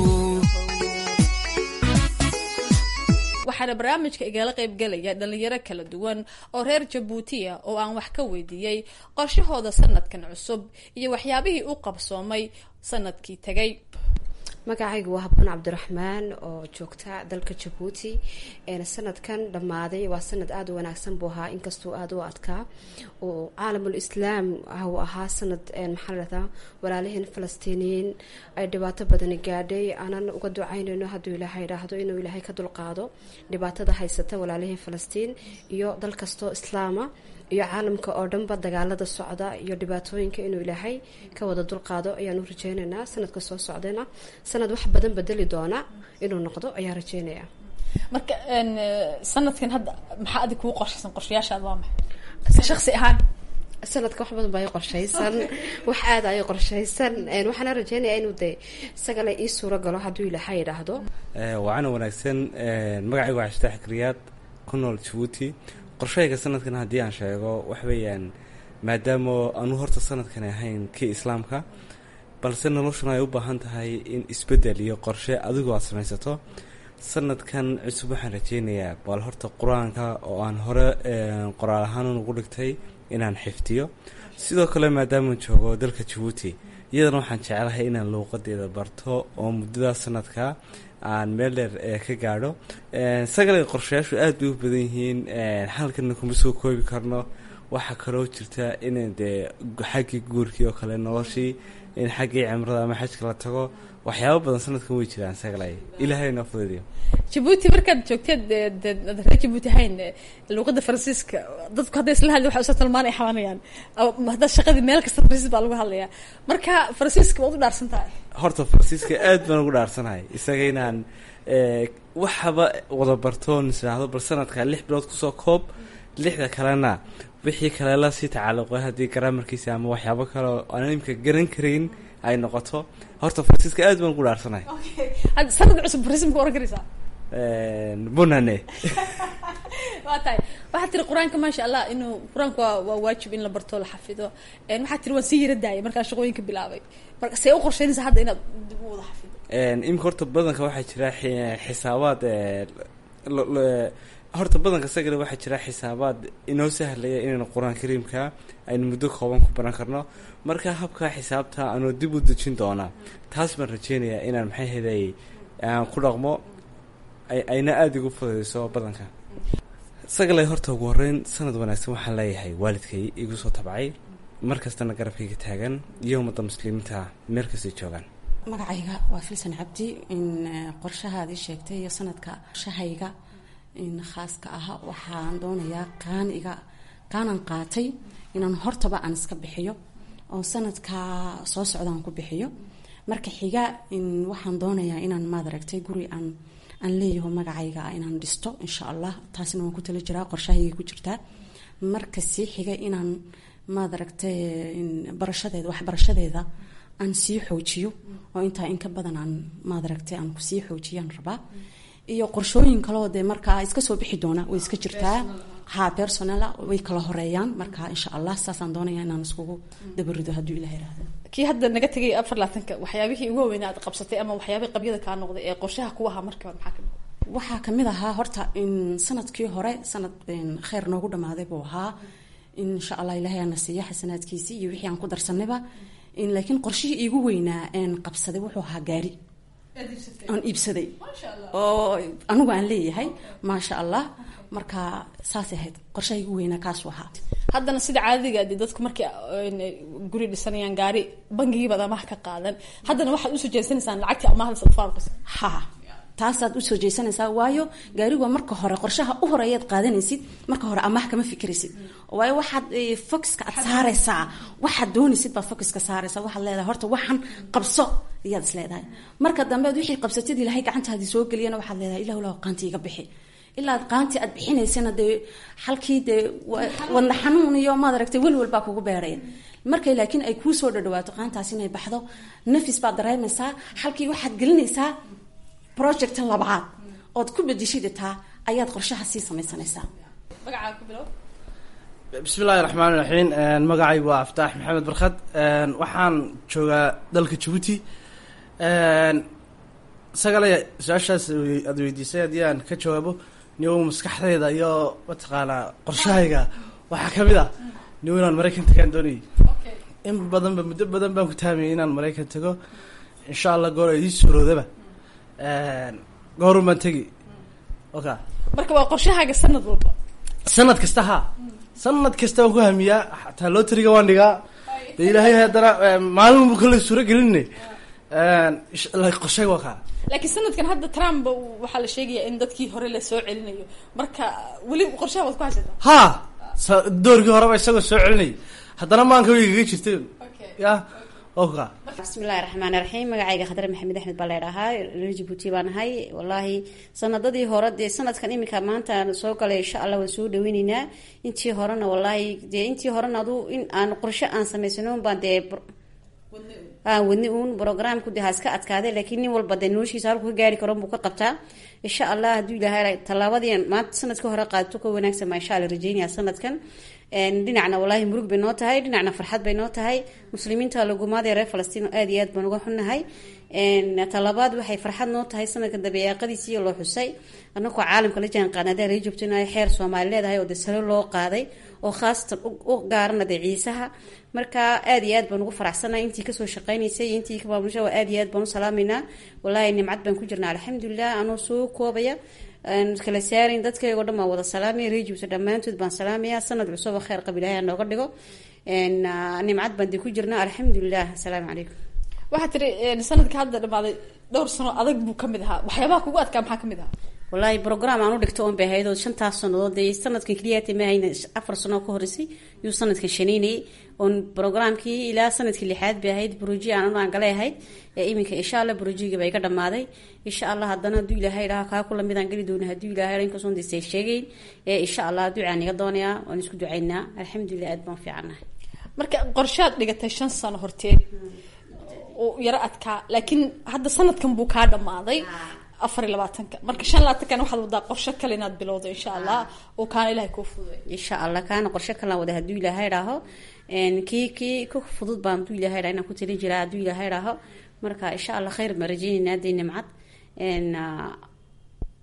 waxaana barnaamijka igala qaybgelaya dhalinyaro kala duwan oo reer jabuutiya oo aan wax ka weydiiyey qorshahooda sanadkan cusub iyo waxyaabihii u qabsoomay sanadkii tagay magacaygu waa habboon cabdiraxmaan oo joogta dalka jabuuti sanadkan dhammaaday waa sanad aada u wanaagsan buu ahaa inkastoo aada u adkaa oo caalamul islaam uu ahaa sanad maxaa ladhahdaa walaalaheen falastiiniyiin ay dhibaato badani gaadhay aanan uga ducaynayno hadduu ilaahay idhaahdo inuu ilaahay ka dulqaado dhibaatada haysata walaalaheen falastiin iyo dal kastoo islaama iyo caalamka oo dhanba dagaalada socda iyo dhibaatooyinka inuu ilaahay ka wada dulqaado ayaanu rajeynaynaa sanadka soo socdayna sanad wax badan bedeli doona inuu noqdo ayaa rajeynaya marka sanadkan hadda maxaa adig kuu qorshaysan qorshayaashaad waa maxay shaqsi ahaan sanadka wax badan baa i qorshaysan wax aada ay qorshaysan waxaana rajeynaya inuu de isagale ii suuro galo hadduu ilaahay idhaahdo waana wanaagsan magacaygu waa xashtaax kriyaad ku nool jabuuti qorshahayga sanadkan haddii aan sheego wax weeyaan maadaama aanu horta sanadkan ahayn kii islaamka balse noloshuna ay u baahan tahay in isbeddel iyo qorshe adigu aad samaysato sanadkan cusub waxaan rajeynayaa bal horta qur-aanka oo aan hore qoraal ahaan ugu dhigtay inaan xifdiyo sidoo kale maadaama joogo dalka jabuuti iyadana waxaan jeclahay inaan luuqadeeda barto oo muddadaas sanadka aan meel dheer ka gaadho sagale qorshayaashu aad bay u badan yihiin halkana kuma soo koobi karno waxaa kaloo jirta in dee xaggii guurkii oo kale noloshii in xaggii cimrada ama xajka la tago waxyaabo badan sanadkan way jiraan sagalay ilaahay noo fududiyo jabuuti markaad joogteed reer jabuuti ahayn luuqada faransiiska dadku hadday isla hadli waxa usa talmaanay xabanayaan haddaa shaqadii meel kasta faransiis baa lagu hadlayaa marka faransiiska waad u dhaarsan tahay horta faransiiska aad baan ugu dhaarsanahay isaga inaan waxaba wada bartoon isdhaahdo bal sanadka lix bilood kusoo koob lixda kalena wixii kale la sii tacalluqay haddii garaamarkiisa ama waxyaabo kale oo aan imka garan karayn ay noqoto horta faransiiska aad baan ugu dhaarsanahay sanadka cusub faransiis ma oran karaysaa bunane waa tahay waxaad tiri qur-aanka maasha allah inuu qur-aanka waa waa waajib in la barto la xafido waxaad tiri waan sii yara daayay markaa shaqooyinka bilaabay marka see u qorsheynaysa hadda inaad dib u wada xafido imika horta badanka waxaa jira xisaabaad horta badanka sagale waxaa jira xisaabaad inoo sahlaya inaynu qur-aan kariimka aynu muddo kooban ku baran karno marka habkaa xisaabta anuu dib u dejin doonaa taas baan rajeynayaa inaan maxay heday aan ku dhaqmo ayna aada igu fududeyso badanka sagalay horta ugu horeyn sanad wanaagsan waxaan leeyahay waalidkay igu soo tabcay mar kastana garabkayga taagan iyo ummadda muslimiinta meel kastay joogaan magacayga waa filsan cabdi in qorshahaadii sheegtay iyo sanadka qorshahayga in khaaska ah waxaan doonayaa qaaniga qaanan qaatay inaan hortaba aan iska bixiyo oo sanadka soo socdaan ku bixiyo marka xiga in waxaan doonayaa inaan maad aragtay guri aan aan leeyaho magacayga inaan dhisto insha allah taasina waan ku tala jiraa qorshahayga ku jirtaa marka sii xiga inaan maad aragtay barashadeeda waxbarashadeeda aan sii xoojiyo oo intaa in ka badan aan maad aragtay aan sii xoojiyaan rabaa iyo qorshooyin kaleo dee markaa iska soo bixi doona way iska jirtaa ha personala way kala horeeyaan marka insha allah saasaan doonaya inaan iskugu dabarido hadduu ilah irahdo kii hadda naga tegay afar laatanka waxyaabihii ugu waaweynaa aad qabsatay ama waxyaabihii qabyada kaa noqday ee qorshaha ku ahaa markii hore maxaa kamid waxaa kamid ahaa horta in sanadkii hore sanad kheyr noogu dhamaaday buu ahaa insha allah ilahay aana siiya xasanaadkiisii iyo wixii aan ku darsanayba laakiin qorshihii iigu weynaa een qabsaday wuxuu ahaa gaari aan iibsaday oo anigu aan leeyahay maasha allah marka saasay ahayd qorshaha igu weynaa kaasuu ahaa haddana sida caadadiga de dadku markay guri dhisanayaan gaari bangigiibaad amaah ka qaadan haddana waxaad usoo jeesanaysaan lacagtii amaahda sadfaarqas ha taasaad usoo jeesanaysaa waayo gaarigu marka hore qorshaha u horeeyaad qaadanaysid marka hore amaah kama fikiraysid waayo waxaad focuska aad saaraysaa waxaad doonaysid baad focuska saaraysaa waxaad leedahay horta waxan qabso ayaad is leedahay marka dambeed wixii qabsatid ilahay gacantaadii soo geliyana waxaad leedahay ilah ilah qaanti iga bixi ilaa qaantii aad bixinaysana dee halkii dee wadna xanuun iyo maad aragtay welwel baa kugu beeraya markay laakiin ay kuu soo dhadhawaato qaantaas inay baxdo nafis baad dareemaysaa halkii waxaad gelinaysaa project labaad ood ku bedishidataa ayaad qorshaha sii samaysanaysaa magacaa ku bilow bismi illaahi raxmaan iraxiim magacay waa aftaax maxamed barkhad waxaan joogaa dalka jabuuti sagale su-aashaas aad weydiisay haddii aan ka jawaabo niwow maskaxdayda iyo mataqaanaa qorshahayga waxaa kamid ah niwow inaan maraykan tagaan doonayay in badanba muddo badan baan ku taamayay inaan maraykan tago insha allah goor ay ii suuroodaba goorun baan tegi oka marka waa qorshahaaga sanad walba sanad kasta ha sanad kasta waan ku hamiyaa xataa loteriga waan dhigaa de ilaahay haddana maalin bu kale suuro gelinne qorshayga waa kaa laakiin sanadkan hadda trump waxaa la sheegayaa in dadkii hore la soo celinayo marka weli qorshaha waad ku haysataa ha doorkii horeba isagoo soo celinay haddana maanka way kaga jirta ya oka bismillahi raxmaani raxiim magacayga khadre maxamed axmed baa leedhahaa reer jabuuti baan ahay wallaahi sanadadii hore dee sanadkan iminka maanta soo galay insha allah waan soo dhaweyneynaa intii horena wallaahi dee intii horena adu in aan qorshe aan samaysanoon baan dee aan wadni uun programku de ha iska adkaaday laakiin nin walba dee noloshiisa halku ka gaari karo buu ka qabtaa insha allah hadduu ilaahay tallaabadii maanta sanadkii hore qaadato ka wanaagsan baa insha alla rajeynaya sanadkan dhinacna wallaahi murug bay noo tahay dhinacna farxad bay noo tahay muslimiinta lagumaadee reer falastiin oo aad iyo aad baan uga xunnahay talabaad waxay farxad noo tahay sanadka dabeeqadiisiiyo loo xusay anagoo caalamka la jaan qaadnada ree joogto in xeer soomaali leedahay oo de salo loo qaaday oo khaasatan u gaarana dee ciisaha marka aad iyo aad baan ugu faraxsanahay intii kasoo shaqeynaysay iyo intii kabaamusha aad iyo aad baan u salaameynaa wallaahi nimcad baan ku jirnaa alxamdulilah anoo soo koobaya kala saarin dadkaygo dhan baan wada salaamaya reejibta dhammaantood baan salaamaya sanad cusub oo kheyr qab ilahay nooga dhigo nimcad baan dee ku jirnaa alxamdulilah asalaamu calaykum waxaa tiri sanadka hadda dhamaaday dhowr sano adag buu kamid ahaa waxyaabaha kugu adkaa maxaa kamid ahaa wallaahi brogram aan u dhigto oon bay ahayd oo shantaas sannadood dee sanadkan keliyaata ma hayna afar sano ka horeysay yuu sanadkan shaneynayay oon programkii ilaa sanadkii lixaad bay ahayd broji aan aan galay ahayd ee iminka insha allah brojiga baa iga dhamaaday insha allah haddana hadduu ilaahay dhaha kaa kula midaan geli doona hadduu ilaahay dha inkasoon dee sheegayn ee insha allah ducaan iga doonayaa waan isku ducaynaa alxamdulilah aad baan fiicannahay marka qorshaad dhigatay shan sano horteed oo yaro adkaa laakiin hadda sanadkan buu kaa dhamaaday afar iyo labaatanka marka shan labaatankan waxaad wadaa qorsho kale inaad bilowdo insha allah oo kaana ilahay kuu fududay insha allah kaana qorshe kalaan wada hadduu ilaahay dhaaho kii kii ku fudud baan hadduu ilaahay dhaa inaan ku talin jiraa hadduu ilaahay dhaaho marka insha allah khayr baan rajeyneynaa dee nimcad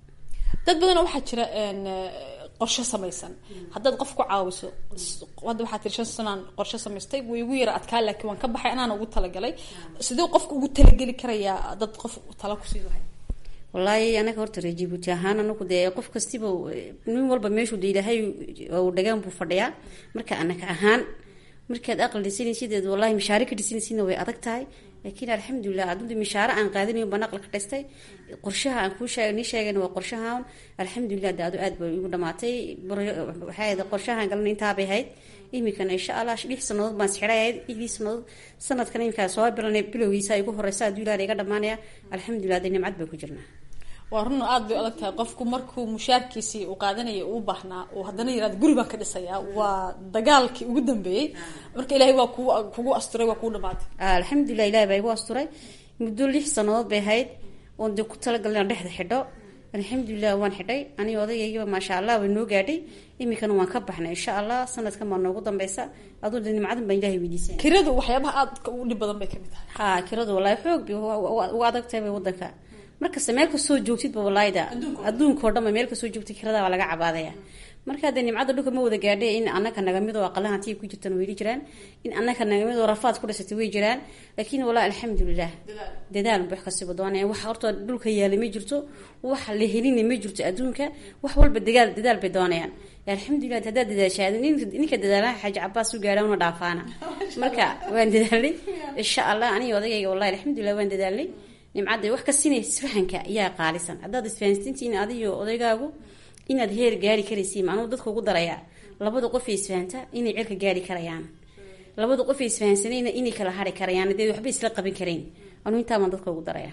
dad badanoo waxaa jira een, eh, qorshe samaysan haddaad qof ku caawiso s- hadda waxaa tiri shan sanaan qorshe samaystay way igu yara adkaa laakiin waan ka baxay anaana ugu talagalay sidee qofka ugu talageli karayaa dad qof tala kusii lahay wallaahi anaga horta reer jibuuti ahaan anagu dee qof kastiba eh, nin walba meeshuu de ilaahay uu dhagaan buu fadhiyaa marka anaga ahaan markaad aqal dhisanaysideed wallahi mishaare ka dhisanaysidna way adag tahay laakiin alxamdulilah adunta mishaare aan qaadanayo baan aqal ka dhistay qorshaha aan kuu sheeg nii sheegayna waa qorshahan alxamdulilah de adu aad bay igu dhamaatay Bar- waxay ahayd qorshahan galna intaabay ahayd iminkana insha allah lix sanadood baan sixray ahayd lixdii sanadood sanadkan iminkaa soo bilanay bilowgiisa igu horeysa aduu ilaah iga dhamaanaya alxamdulilah de nimcad baan ku jirnaa waa run aad bay adag tahay qofku markuu mushaarkiisii uu qaadanaya uu baahnaa uu haddana yirahdo guri baan ka dhisayaa waa dagaalkii ugu dambeeyey marka ilaahay waa kugu kugu asturay waa kugu dhamaatay alxamdulilah ilahi baa igu asturay muddo lix sanadood bay ahayd oon dee ku talagalay aan dhexda xidho alxamdulilah waan xidhay aniga odaygaygaba maasha allah way noo gaadhay iminkana waan ka baxnay insha allah sanadkan baa noogu dambeysa aduu de nimcadan baan ilahay weydiisay kiradu waxyaabaha aadka ugu dhib badan bay kamid tahay ha kiradu wallahi xoog bay uga adag tahay bay wadanka markasta meel kastoo joogtidba wallaahida adduunkao dhan ba meel kastoo joogtid kirada waa laga cabaadaya marka dee nimcada dhulka ma wada gaadhay in anaka nagamid oo aqalahan tii ku jirtan wayli jiraan in anaka nagamid oo rafaad ku dhisatay way jiraan laakiin wallahi alxamdulilah dadaal wax kastaba doonaya wax horta dhulka yaala ma jirto wax la helina ma jirto adduunka wax walba dagaal dadaal bay doonayaan alxamdulilah haddaad dadaashaa ninka dadaalaha xaaji cabaas u gaadha una dhaafaana marka waan dadaalnay insha allah aniga odagayga wallahi alxamdulilah waan dadaalnay nimcadda wax ka sinay isfahanka ayaa qaalisan haddaad isfahansantiin adiyo odaygaagu inaad heer gaari karaysiin anuu dadka ugu darayaa labada qof ee isfahanta inay cirka gaari karayaan labada qof ee isfahansanayna inay kala hari karayaan dee waxba isla qaban karayn anuu intaabaan dadka ugu darayaa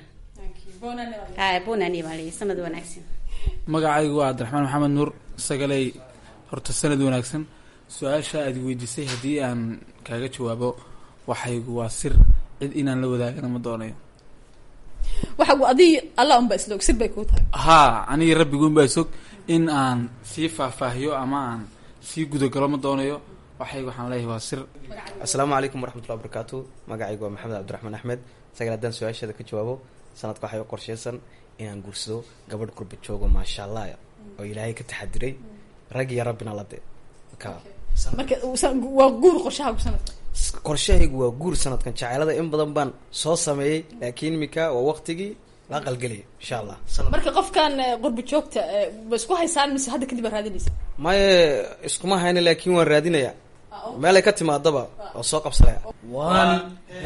bonani baa leeyahay sanad wanaagsan magacaygu waa cabdiraxmaan maxamed nuur sagaley horta sanad wanaagsan su-aasha aad weydiisay haddii aan kaaga jawaabo waxaygu waa sir cid inaan la wadaagana ma doonayo waxa adi alla unba isla og sir bay kuu tahay haa anigi rabbiguun baa sog in aan sii faahfaahiyo ama aan sii gudagalo ma doonayo waxaygu waxaan leeyahay waa sir asalaamu calaykum waraxmatullahi wabarakaatu magacaygu waa maxamed cabdiraxmaan axmed sagal haddaan su-aasheeda ka jawaabo sanadka waxay u qorsheysan inaan guursado gabadh kurba joogo maasha allah oo ilaahay ka taxadiray rag iyo rabbina la de ka marka waa guur qorshaha sanadka qorshahaygu waa guur sanadkan jaceelada in badan baan soo sameeyey laakiin imika waa waqtigii la aqalgelaya insha allah marka qofkan qurbi joogta ma isku haysaan mise hadda kadib aa raadinaysa maye iskuma hayna laakiin waan raadinaya meelay ka timaadaba oo soo qabsanaya waan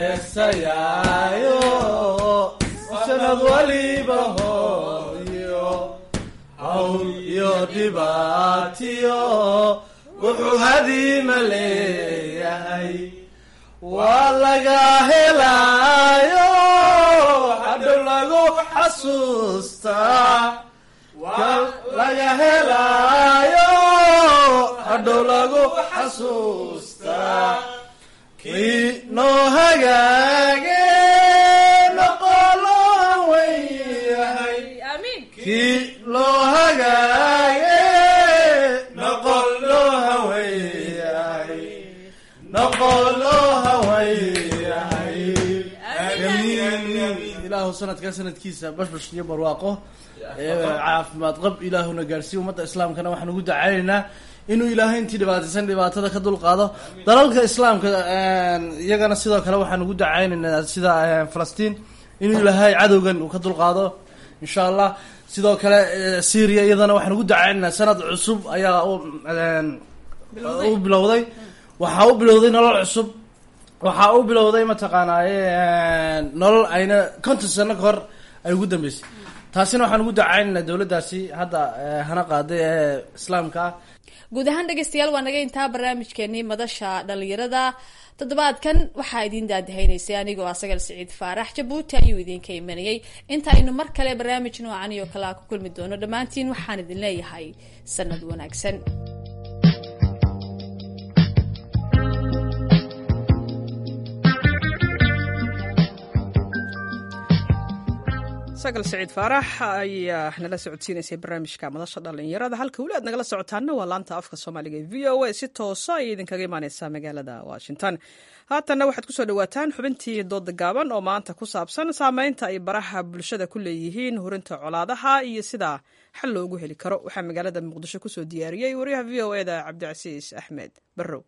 heesayaayo sanad waliba hooyo hawl iyo dhibaatiyo wuxuu hadiima leeyahay waa laga helaayo hadhow lagu xasuustaa waa laga helaayo hadhow lagu xasuustaa kii noo hagaage noqoloo weyahay kii loo hagaage noqol loo haweyahay noqol loo haweyahay ilaahu sanadkaa sanadkiisa bashbash iyo barwaaqo caafimaad qab ilaahuna gaarsiiya ummadda islaamkana waxaan ugu dacaynaynaa inuu ilaahay intii dhibaataysan dhibaatada ka dulqaado dalalka islaamka iyagana sidoo kale waxaan ugu dacaynaynaa sida falastiin inuu ilaahay cadowgan uu ka dulqaado insha allah sidoo kale syria iyadana waxaan ugu dacaynaynaa sanad cusub ayaa u bilowday waxaa u bilowday nolol cusub waxaa u bilowday mataqaanaaye nolol ayna konton sano ka hor ay ugu dambeysay taasina waxaan ugu dacaynaynaa dowladdaasi hadda hana qaaday ee islaamka ah guud ahaan dhegeystayaal waa naga intaa barnaamijkeenii madasha dhalinyarada toddobaadkan waxaa idiin daadahaynaysay anigoo asagal siciid faarax jabuuti ayuu idinka imanayay inta aynu mar kale barnaamij noocan iyo kale a ku kulmi doono dhammaantiin waxaan idin leeyahay sanad wanaagsan sagal saciid faarax ayaa nala socodsiinaysay barnaamijka madasha dhalinyarada halka weli aad nagala socotaana waa laanta afka soomaaliga ee v o a si toosa ayay idinkaga imaaneysaa magaalada washington haatanna waxaad kusoo dhawaataan xubintii dooda gaaban oo maanta ku saabsan saameynta ay baraha bulshada ku leeyihiin hurinta colaadaha iyo sida xal loogu heli karo waxaa magaalada muqdisho kusoo diyaariyey wariyaha v o eda cabdicasiis axmed barrow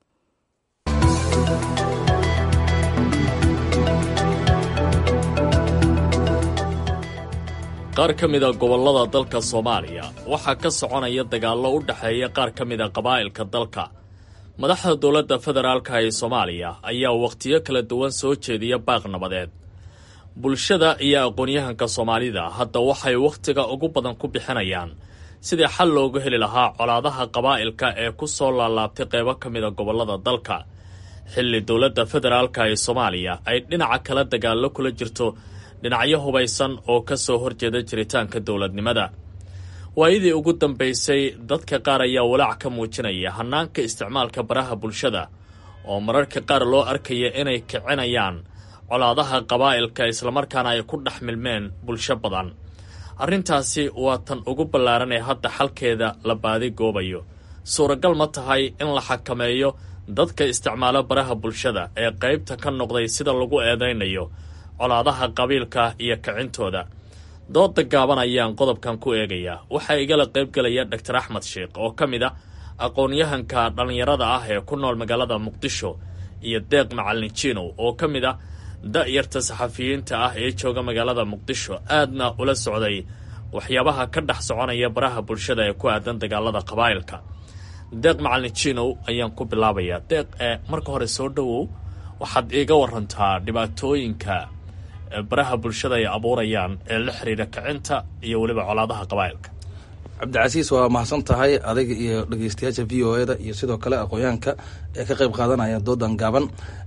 qaar ka mida gobollada dalka soomaaliya waxaa ka soconaya dagaallo u dhexeeya qaar ka mida qabaa'ilka dalka madaxda dowladda federaalka ee soomaaliya ayaa wakhtiyo kala duwan soo jeediya baaq nabadeed bulshada iyo aqoon-yahanka soomaalida hadda waxay wakhtiga ugu badan ku bixinayaan sidii xal loogu heli lahaa colaadaha qabaa'ilka ee ku soo laalaabtay qeybo ka mida gobollada dalka xilli dowladda federaalka ee soomaaliya ay dhinaca kala dagaallo kula jirto dhinacyo hubaysan oo ka soo horjeeda jiritaanka dowladnimada waayadii ugu dambaysay dadka qaar ayaa walaac ka muujinaya hannaanka isticmaalka baraha bulshada oo mararka qaar loo arkaya inay kicinayaan colaadaha qabaa'ilka islamarkaana ay ku dhex milmeen bulsho badan arrintaasi waa tan ugu ballaaran ee hadda xalkeeda la baadi goobayo suuragal ma tahay in la xakameeyo dadka isticmaalo baraha bulshada ee qaybta ka noqday sida lagu eedaynayo colaadaha qabiilka iyo kicintooda dooda gaaban ayaan qodobkan ku eegayaa waxaa igala qaybgelaya doctor axmed sheikh oo ka mid a aqoon-yahanka dhallinyarada ah ee ku nool magaalada muqdisho iyo deeq macalin jinow oo ka mid ah da-yarta saxafiyiinta ah ee jooga magaalada muqdisho aadna ula socday waxyaabaha ka dhex soconaya baraha bulshada ee ku aadan dagaalada qabaa'ilka deeq macalin jinow ayaan ku bilaabayaa deeq ee marka hore soo dhowow waxaad iiga warantaa dhibaatooyinka baraha bulshada ay abuurayaan ee la xiriira kicinta iyo weliba colaadaha qabaa'ilka cabdicasiis waa mahadsan tahay adiga iyo dhegeystayaasha v o eda iyo sidoo kale aqoonyahanka ee ka qayb qaadanaya doodan gaaban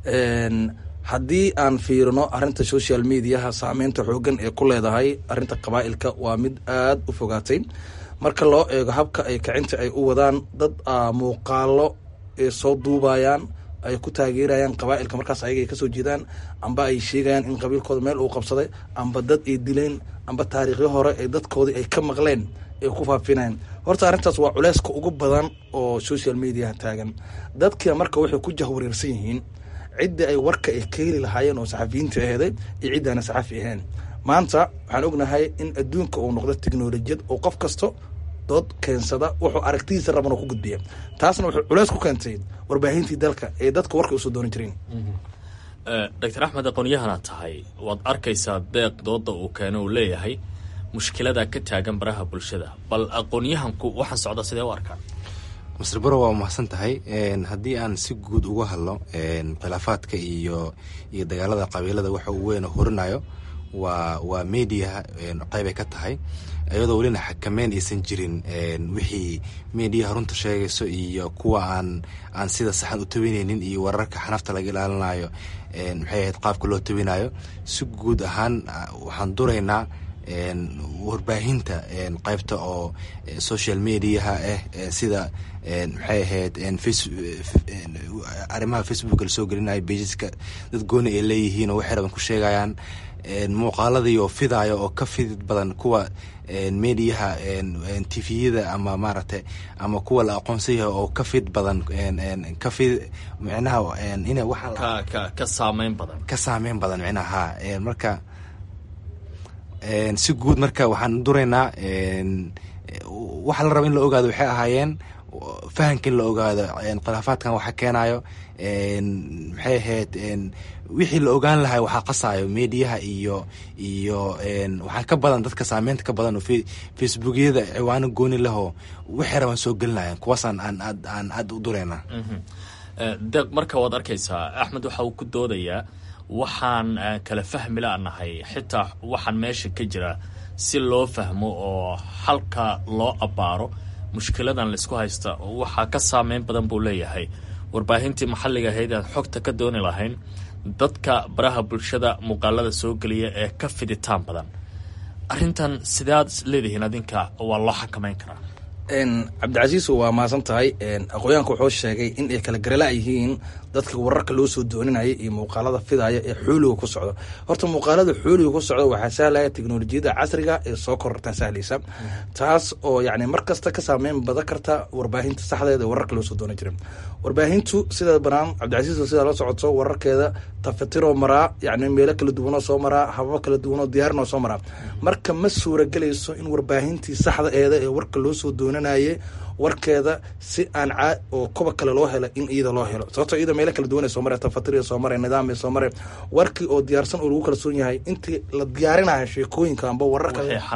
haddii aan fiirino arinta social mediaha saameynta xoogan ee ku leedahay arinta qabaa'ilka waa mid aada u fogaatay marka loo eego habka ay kicinta ay u wadaan dad muuqaalo ay soo duubayaan ay ku taageerayaan qabaa'ilka markaas ayaga ay kasoo jeedaan amba ay sheegayaan in qabiilkooda meel uu qabsaday amba dad ay dileen amba taariikhyo hore ee dadkoodii ay ka maqleen ay ku faafinayaan horta arrintaas waa culeyska ugu badan oo social mediaha taagan dadkia marka waxay ku jahwareersan yihiin ciddii ay warka ay ka heli lahaayeen oo saxafiyiinta aheeday iyo ciddaana saxafi ahayn maanta waxaan ognahay in adduunka uu noqdo teknolojiyad oo qof kasto dood keensada wuxuu aragtidiisa raban oo ku gudbiya taasna wuxuu culeys ku keentay warbaahintii dalka ee dadka warka usoo doonan jireen doctor axmed aqoonyahana tahay waad arkaysaa deeq dooda uu keeno uu leeyahay mushkilada ka taagan baraha bulshada bal aqoonyahanku waxaan socda sidee u arkaan masr baro waa mahadsan tahay haddii aan si guud uga hadlo khilaafaadka iyo iyo dagaalada qabiilada waxa uu weyn horinayo waa waa mediaha qeybay ka tahay iyadoo welina xakameyn aysan jirin wixii mediaha runta sheegayso iyo kuwa aan aan sida saxan u tawinaynin iyo wararka xanafta laga ilaalinayo maxay ahayd qaabka loo tawinayo si guud ahaan waxaan duraynaa warbaahinta qaybta oo social mediaha ah sida maxay ahayd arrimaha facebook lasoo gelinayo bageska dad gooni ay leeyihiin oo waxay raban ku sheegayaan muuqaaladii oo fidayo oo ka fidid badan kuwa mediaha tviyada ama maaragtay ama kuwa la aqoonsan yahay oo ka fid badan ka fid micnaha ina waxa ka saameyn badan ka saameyn badan micnaha ha marka si guud marka waxaan duraynaa waxa la raba in la ogaado waxay ahaayeen fahamka in la ogaado khilaafaadkan waxa keenayo maxay ahayd wixii la ogaan lahay waxaa qasaayo mediaha iyo iyo waxaa ka badan dadka saameynta ka badan oo facebookyada ciwaano gooni lahoo waxay rabaan soo gelinayan kuwaasaan aan aad aan aad u duraynaa deeq marka waad arkaysaa axmed waxa uu ku doodayaa waxaan kala fahmi lanahay xitaa waxaan meesha ka jira si loo fahmo oo halka loo abbaaro mushkiladan laisku haysta waxaa ka saameyn badan buu leeyahay warbaahintii maxalliga ahayd aan xogta ka dooni lahayn dadka baraha bulshada muuqaalada soo geliya ee ka fiditaan badan arrintan sidaad leedihiin adinka waa loo xakameyn karaa cabdicasiis waa mahadsan tahay aqoonyahanka wuxuu sheegay in ay kala garala yihiin dadka wararka loo soo dooninaya iyo muuqaalada fidaya ee xooliga ku socdo horta muuqaalada xooliga ku socdo waxaa sahlaya teknolojiyadda casriga ee soo korortaa sahlaysa taas oo yani mar kasta ka saameyn badan karta warbaahinta saxdeeda ee wararka loo soo doonan jiray warbaahintu sida banaan cabdicasiis sidaa la socoto wararkeeda tafatiroo maraa yani meelo kala duwanoo soo maraa hababo kala duwanoo diyaarinoo soo maraa marka ma suuragelayso in warbaahintii saxda eeda ee warka loo soo doonanaye warkeeda si aan caa oo koba kale loo helo in iyada loo helo sababtoo iyada meelo kala duwan soo mare tafatir soo mare nidaam soo mare warkii oo diyaarsan oo lagu kalsoon yahay intii la diyaarinayo sheekooyinka amba wararka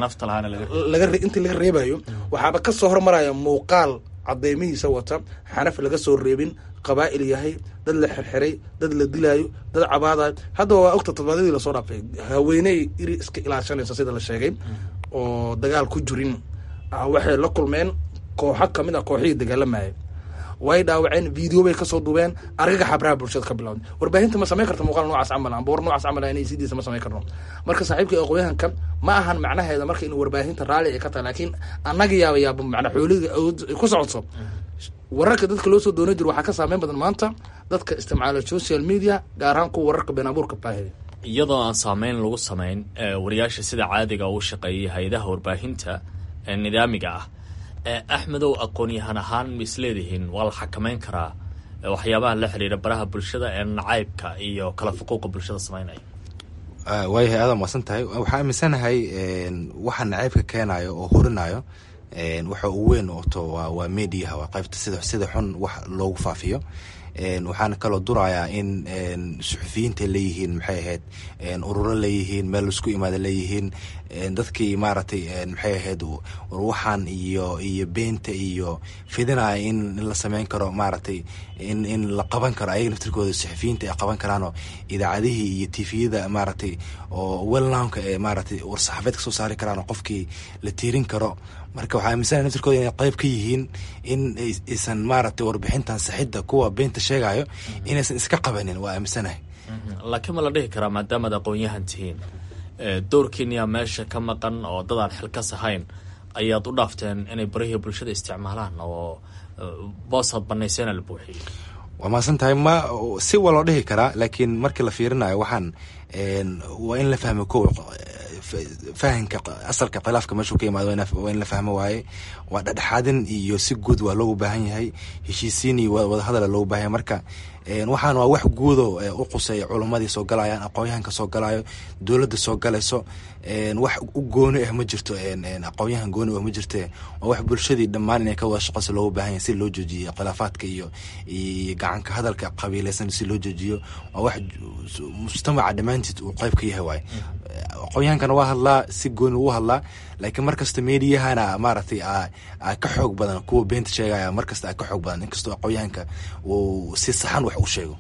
intii laga reebayo waxaaba kasoo hormaraya muuqaal cadeymihiisa wata xanaf laga soo reebin qabaa'il yahay dad la xirxiray dad la dilaayo dad cabaadayo haddaba waa ogta todobaadyadii lasoo dhaafay haweeney iri iska ilaashanaysa sida la sheegay oo dagaal ku jirin waxay la kulmeen kooxo kamid a kooxihii dagaalamayay way dhaawaceen video bay kasoo duubeen argaga xabraha bulshada ka bilawda warbaahinta ma samayn karta muuqaal noocaas camal amba war noocaas camal inay sidiisa ma samayn karno marka saaxiibka aqoonyahanka ma ahan macnaheeda marka in warbaahinta raalli ay ka tahay laakiin annaga yaaba yaaba macna xooliga awood ay ku socoto wararka dadka loo soo doonan jiro waxaa ka saameyn badan maanta dadka isticmaala social media gaar ahaan kuwa wararka been abuurka baahida iyadoo aan saameyn lagu samayn wariyaasha sida caadiga uu shaqeeyay hay-adaha warbaahinta ee nidaamiga ah axmedow aqoon-yahan ahaan ma isleedihiin waa la xakameyn karaa waxyaabaha la xiriira baraha bulshada ee nacaybka iyo kala fuquuqa bulshada sameynaya waayahay aada maasan tahay waxaa aaminsanahay waxa nacaybka keenayo oo horinayo waxa uu weyn oto waa mediaha waa qaybta sida sida xun wax loogu faafiyo waxaana kaloo durayaa in suxufiyiinta leeyihiin maxay ahayd ururo leeyihiin meel laisku imaada leeyihiin dadkii maaragtay maxay ahayd waxaan iyo iyo beenta iyo fidinaya in la sameyn karo maaragtay in in la qaban karo ayaga naftirkooda suxufiyiinta ay qaban karaanoo idaacadihii iyo tifiyada maaragtay oo welnownka ee maaragtay war-saxaafeed ka soo saari karaan oo qofkii la tiirin karo marka waxaa aaminsanaya naftirkooda inay qayb ka yihiin in aysan maaragtay warbixintan saxidda kuwa beenta sheegayo inaysan iska qabanin waa aaminsanahay laakiin ma la dhihi karaa maadaamaad aqoon-yahan tihiin doorkiiniyaa meesha ka maqan oo dad aan xilkas ahayn ayaad u dhaafteen inay barihii bulshada isticmaalaan oo boosaad banayseena la buuxiyey waa maasan tahay ma si waa loo dhihi karaa laakiin markii la fiirinayo waxaan waa in la fahmo ko fahanka asalka khilaafka meeshuu ka imaado waa in la fahmo waaye waa dhexdhexaadin iyo si guud waa loogu baahan yahay heshiisiin iyo wadahadala loogu baahan yahay marka waxaan waa wax guudo u quseeya culammadii soo galayaan aqoonyahanka soo galayo dowladda soo galayso wax u gooni ah ma jirto aqoonyahan gooni ah ma jirte waa wax bulshadii dhammaan inay ka wada shaqeyso loogu baahan yahay si loo joojiyo khilaafaadka iyo iyo gacanka hadalka qabiileysan si loo joojiyo waa wax mujtamaca dhammaantied uu qayb ka yahay waaye aqoonyahankana waa hadlaa si gooni ugu hadlaa laakiin markasta meediyahana maaragtay ka xoog badan kuwa beenta sheegaya markasta ka xoog badan inkastoo aqoonyahanka uu si saxan wax u sheego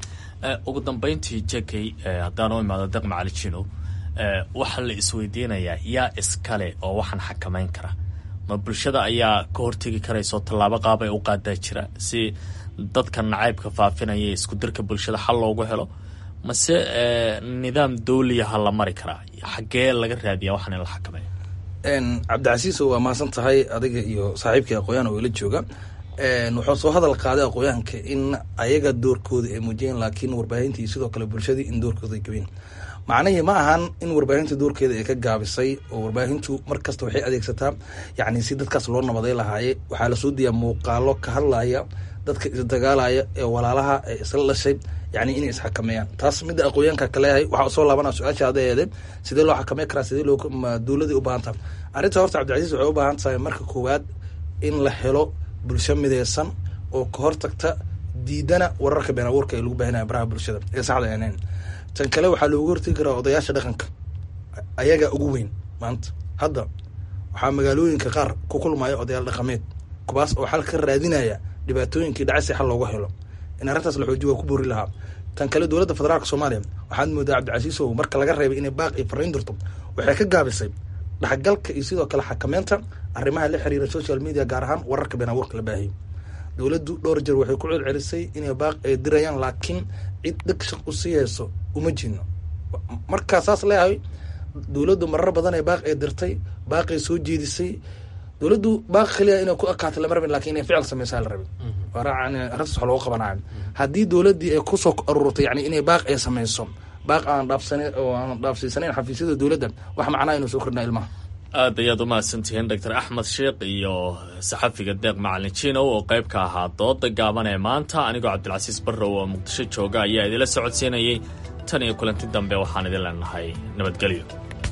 ugu dambeyntii jekey haddaan u imaado deq macalijino waxaa la isweydiinayaa yaa iskale oo waxaan xakameyn kara ma bulshada ayaa ka hortegi karayso tallaabo qaab ay u qaadaa jira si dadka nacaybka faafinaya isku dirka bulshada xal loogu helo mase nidaam dawliyaha la mari karaa xaggee laga raadiyaa waxaan in la xakameeyo cabdicasiis waa maasan tahay adiga iyo saaxiibkii aqoon-yahan oo ila jooga wuxuu soo hadal qaaday aqoonyahanka in ayaga doorkooda ay muujiyeen laakiin warbaahintii sidoo kale bulshadii in doorkooda ay gabeen macnihii ma ahan in warbaahinta doorkeeda ay ka gaabisay oo warbaahintu mar kasta waxay adeegsataa yacni si dadkaas loo nabaday lahaaye waxaa lasoo diyaa muuqaalo ka hadlaya dadka isdagaalaya ee walaalaha ee isla dhashay yani inay isxakameeyaan taas midda aqoonyaanka kaleeyahay waxaa soo laabana su-aasha ada eede sidee loo xakamey karaa sidee loo dowladii u baahan taha arrinta horta cabdicasiis waxay u baahan tahay marka koowaad in la helo bulsho mideysan oo ka hortagta diidana wararka been abuurka ee lagu baahinaya baraha bulshada ee saxda ahayn tan kale waxaa loogu hortegi karaa odayaasha dhaqanka ayagaa ugu weyn maanta hadda waxaa magaalooyinka qaar ku kulmaya odayaal dhaqameed kuwaas oo xal ka raadinaya dhibaatooyinkii dhacay si xal looga helo in arrintaas la xoojiyo waa ku boori lahaa tan kale dowladda federaalka soomaaliya waxaad moodaa cabdicasiisow marka laga reebay inay baaq iyo fariin dirto waxay ka gaabisay dhexgalka iyo sidoo kale xakameynta arrimaha la xiriira social media gaar ahaan wararka been abuurka la baahiyo dowladdu dhowr jeer waxay ku celcelisay inay baaq ay dirayaan laakiin cid dheg shaq u sii hayso uma jiino markaa saas leeyahay dowladdu marar badan ee baaq ay dirtay baaqay soo jeedisay dowladdu baaq kaliya inay ku akaato lama rabin lakin inay ficil sameysaa la rabin arrintaas wax loogu qabanayo haddii dowladdii ay kusoo ururtay yani inay baaq ay samayso baaq aan dhaafsan oo aan dhaafsiisanayn xafiisyada dowladda wax macnaa inuu soo kordhinaa ilmaha aad ayaad umahadsantihiin doctor axmed sheekh iyo saxafiga deeq macalin jinow oo qayb ka ahaa dooda gaaban ee maanta anigoo cabdilcasiis barrow oo muqdisho jooga ayaa idinla socodsiinayay tan iyo kulanti dambe waxaan idin leenahay nabadgelyo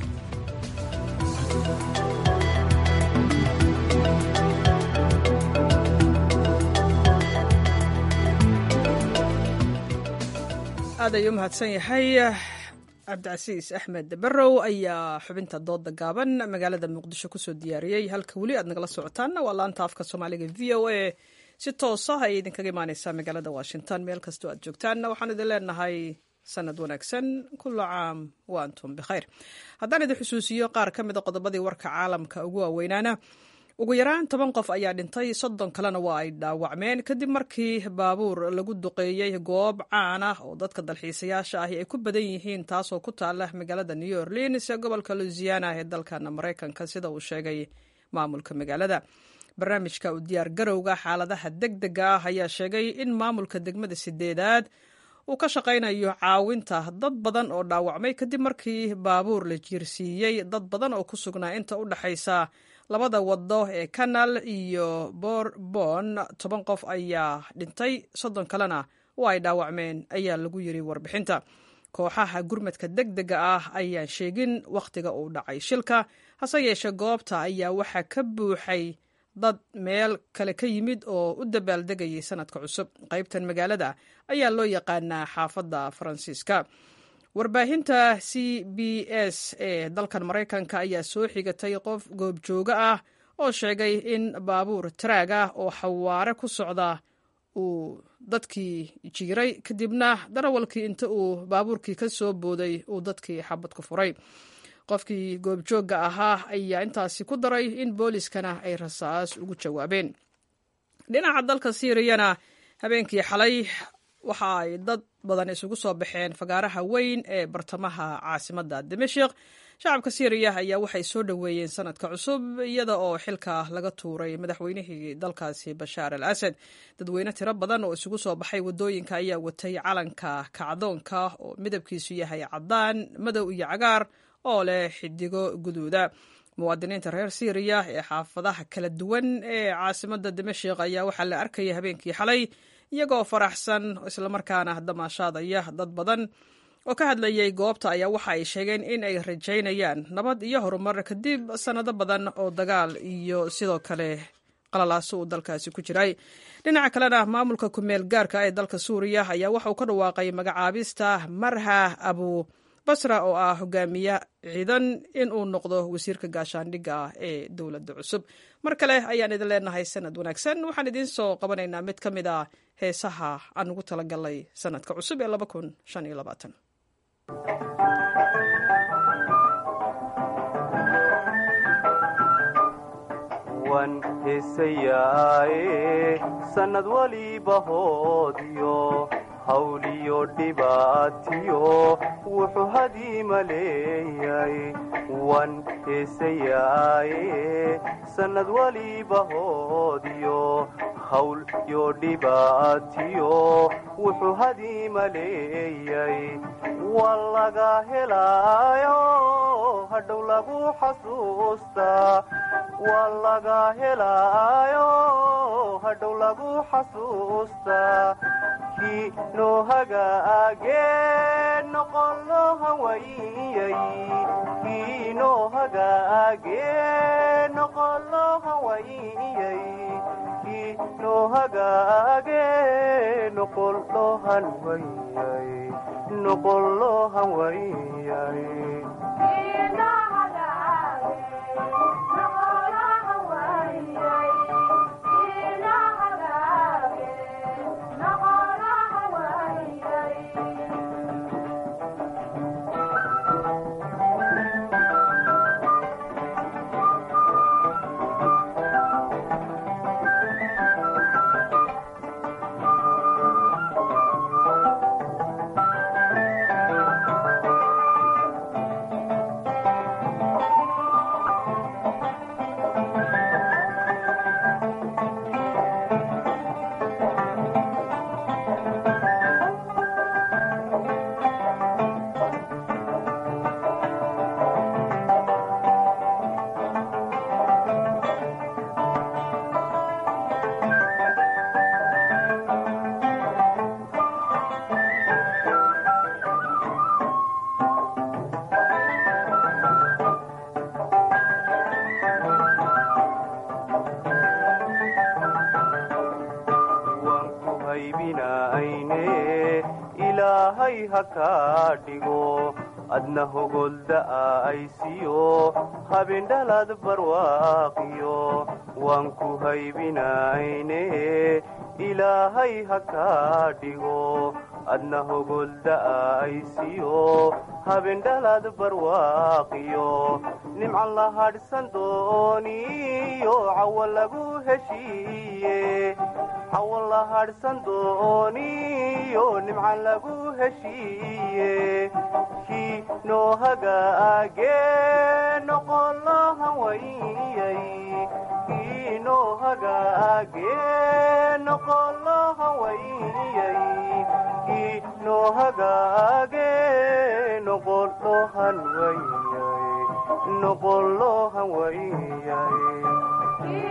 aad ayuu umahadsan yahay cabdicasiis axmed barrow ayaa xubinta dooda gaaban magaalada muqdisho kusoo diyaariyey halka weli aad nagala socotaanna waa laanta afka soomaaliga v o a si toosa ayay idinkaga imaaneysaa magaalada washington meel kastoo aad joogtaanna waxaan idin leenahay sanad wanaagsan kula caam wa antum bikhayr haddaan idin xusuusiyo qaar ka mida qodobadii warka caalamka ugu waaweynaana ugu yaraan toban qof ayaa dhintay soddon kalena waa ay dhaawacmeen kadib markii baabuur lagu duqeeyey goob caan ah oo dadka dalxiisayaasha ahi ay ku badan yihiin taasoo ku taala magaalada new orleans ee gobolka louisiana ee dalkana maraykanka sida uu sheegay maamulka magaalada barnaamijka u diyaar garowga xaaladaha deg dega ah ayaa sheegay in maamulka degmada sideedaad uu ka shaqaynayo caawinta dad badan oo dhaawacmay kadib markii baabuur la jiirsiiyey dad badan oo ku sugnaa inta u dhexaysa labada wado ee canal iyo borbon toban qof ayaa dhintay soddon kalena oo ay dhaawacmeen ayaa lagu yiri warbixinta kooxaha gurmadka deg dega ah ayaan sheegin wakhtiga uu dhacay shilka hase yeeshee goobta ayaa waxaa ka buuxay dad meel kale ka yimid oo u dabaaldegayay sanadka cusub qaybtan magaalada ayaa loo yaqaanaa xaafadda faransiiska warbaahinta c b s ee dalkan maraykanka ayaa soo xigatay qof goobjooga ah oo sheegay in baabuur taraag ah oo xawaare ku socda uu dadkii jiiray kadibna darawalkii inta uu baabuurkii ka soo booday uu dadkii xabad ku furay qofkii goobjoogga ahaa ayaa intaasi ku daray in booliskana ay rasaas ugu jawaabeen dhinaca dalka siiriyana habeenkii xalay waxa ay dad badan isugu soo baxeen fagaaraha weyn ee bartamaha caasimadda dimashik shacabka siiriya ayaa waxay soo dhoweeyeen sanadka cusub iyada oo xilka laga tuuray madaxweynihii dalkaasi bashaar al asad dadweyne tiro badan oo isugu soo baxay wadooyinka ayaa watay calanka kacdoonka oo midabkiisu yahay cadaan madow iyo cagaar oo leh xidigo guduuda muwaadiniinta reer siiriya ee xaafadaha kala duwan ee caasimadda dimashik ayaa waxaa la arkaya habeenkii xalay iyagoo faraxsan islamarkaana damaashaadaya dad badan oo ka hadlayay goobta ayaa waxa ay sheegeen in ay rajaynayaan nabad iyo horumar kadib sannado badan oo dagaal iyo sidoo kale qalalaaso uu dalkaasi ku jiray dhinaca kalena maamulka kumeel gaarka ee dalka suuriya ayaa waxa uu ka dhawaaqay magacaabista marha abu basra oo ah hogaamiye ciidan in uu noqdo wasiirka gaashaandhigga ah ee dowladda cusub mar kale ayaan idin leenahay sanad wanaagsan waxaan idiin soo qabanaynaa mid ka mid a heesaha aan ugu talagalay sanadka cusub ee laba kun shan iyo labaatan wan heesayaaye sannad waliba hoodiyo hawliyo dhibaatiyo wuxuu hadiima leeyay wan heesayaaye sannad waliba hoodiyo hawl yo dhibaatiyo wuxuu hadiima leeyay waa laga helaayo hadhow lagu xasuustaa waa laga helaayo hadhow lagu xasuustaa kii noo hagaagee noqon loo hawayiyay kii noo hagaagee noqon loo hawayiyay kii noo hagaagee noqon loo hanwayay noqon loo hanwayay ilaahay ha kaa dhigo adna hogolda'a aysiyo habindhalad barwaaqiyo waan ku haybinayne ilaahay ha kaa dhigo adna hogolda'a aysiyo habindhalad barwaaqiyo nimcan la hadhsan dooniyo cawo lagu heshiiye cawo la hadhsan dooniyo nimcan lagu heshiiye kii noo hagaage noqolahan wayay kii noo hagaage noqolahan wayay kii noo hagaage noqolohan wayay noqolohan wayay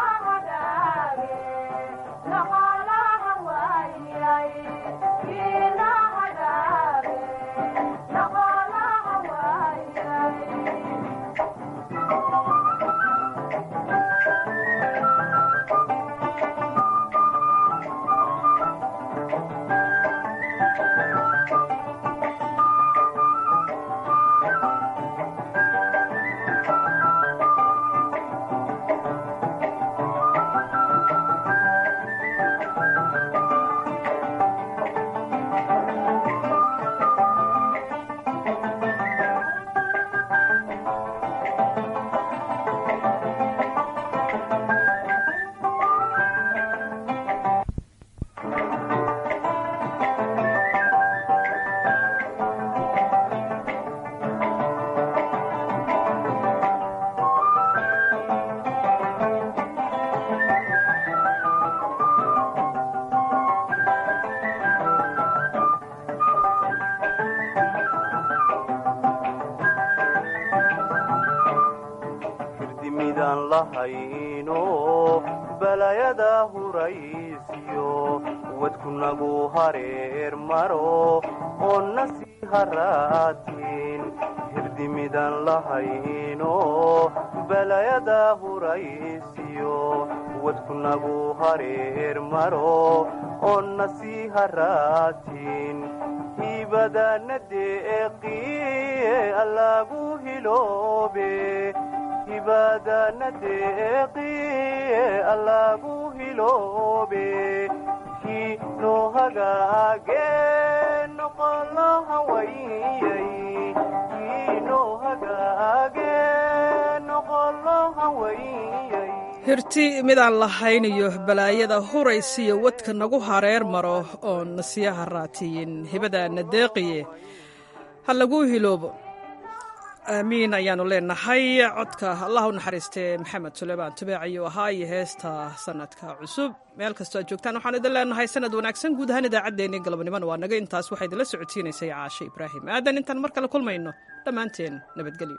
firdimidaan lahayno balayada huraysiyo wadkunagu hareer maro oo nasii haraatiin hirdimidaan lahayno balayada huraysiyo wadkunagu hareer maro oo nasii haraatiin hibadana deeqiye allagu hiloobe hibadana deeqiye allagu hiloobe kii noo hagaage noqolaha wayay kii noo hagaage noqolaha wayay hirti midaan lahayniyo balaayada huraysiyo wadka nagu hareer maro oon nasiyaha raatiyin hibadaana deeqiye ha laguu hiloobo aamiin ayaanu leenahay codka allah u naxariistee maxamed suleymaan tubeec ayuu ahaa iyo heesta sanadka cusub meel kastoo aad joogtaan waxaan idin leenahay sanad wanaagsan guud ahaan idaacaddeenii galabnimona waa naga intaas waxaa idinla socodsiinaysay caashe ibraahim aadan intaan mar kale kulmayno dhammaanteen nabadgelyo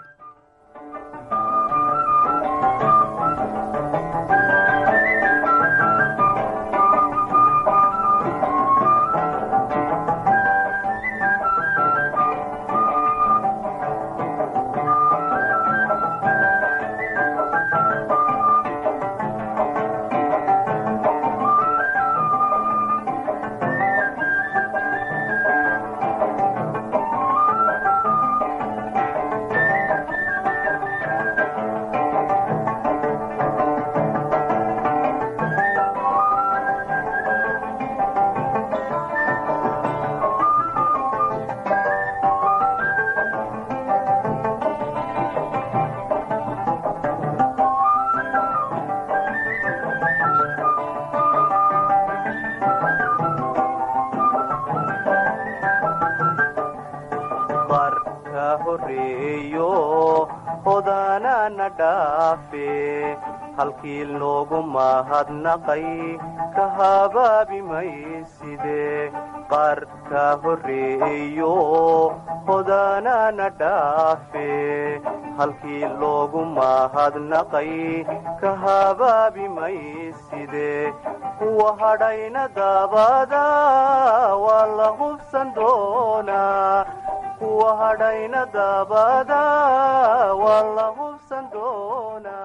barka horeeyo hodanana dhaafe halkii loogu mahadnaqay ka habaabi mayside qarka horeeyo hodanana dhaafe halkii loogu mahadnaqay ka habaabi mayside kuwa hadhayna dabada waa la hubsan doonaa kuwa hadhayna dabada waa la hubsan doonaa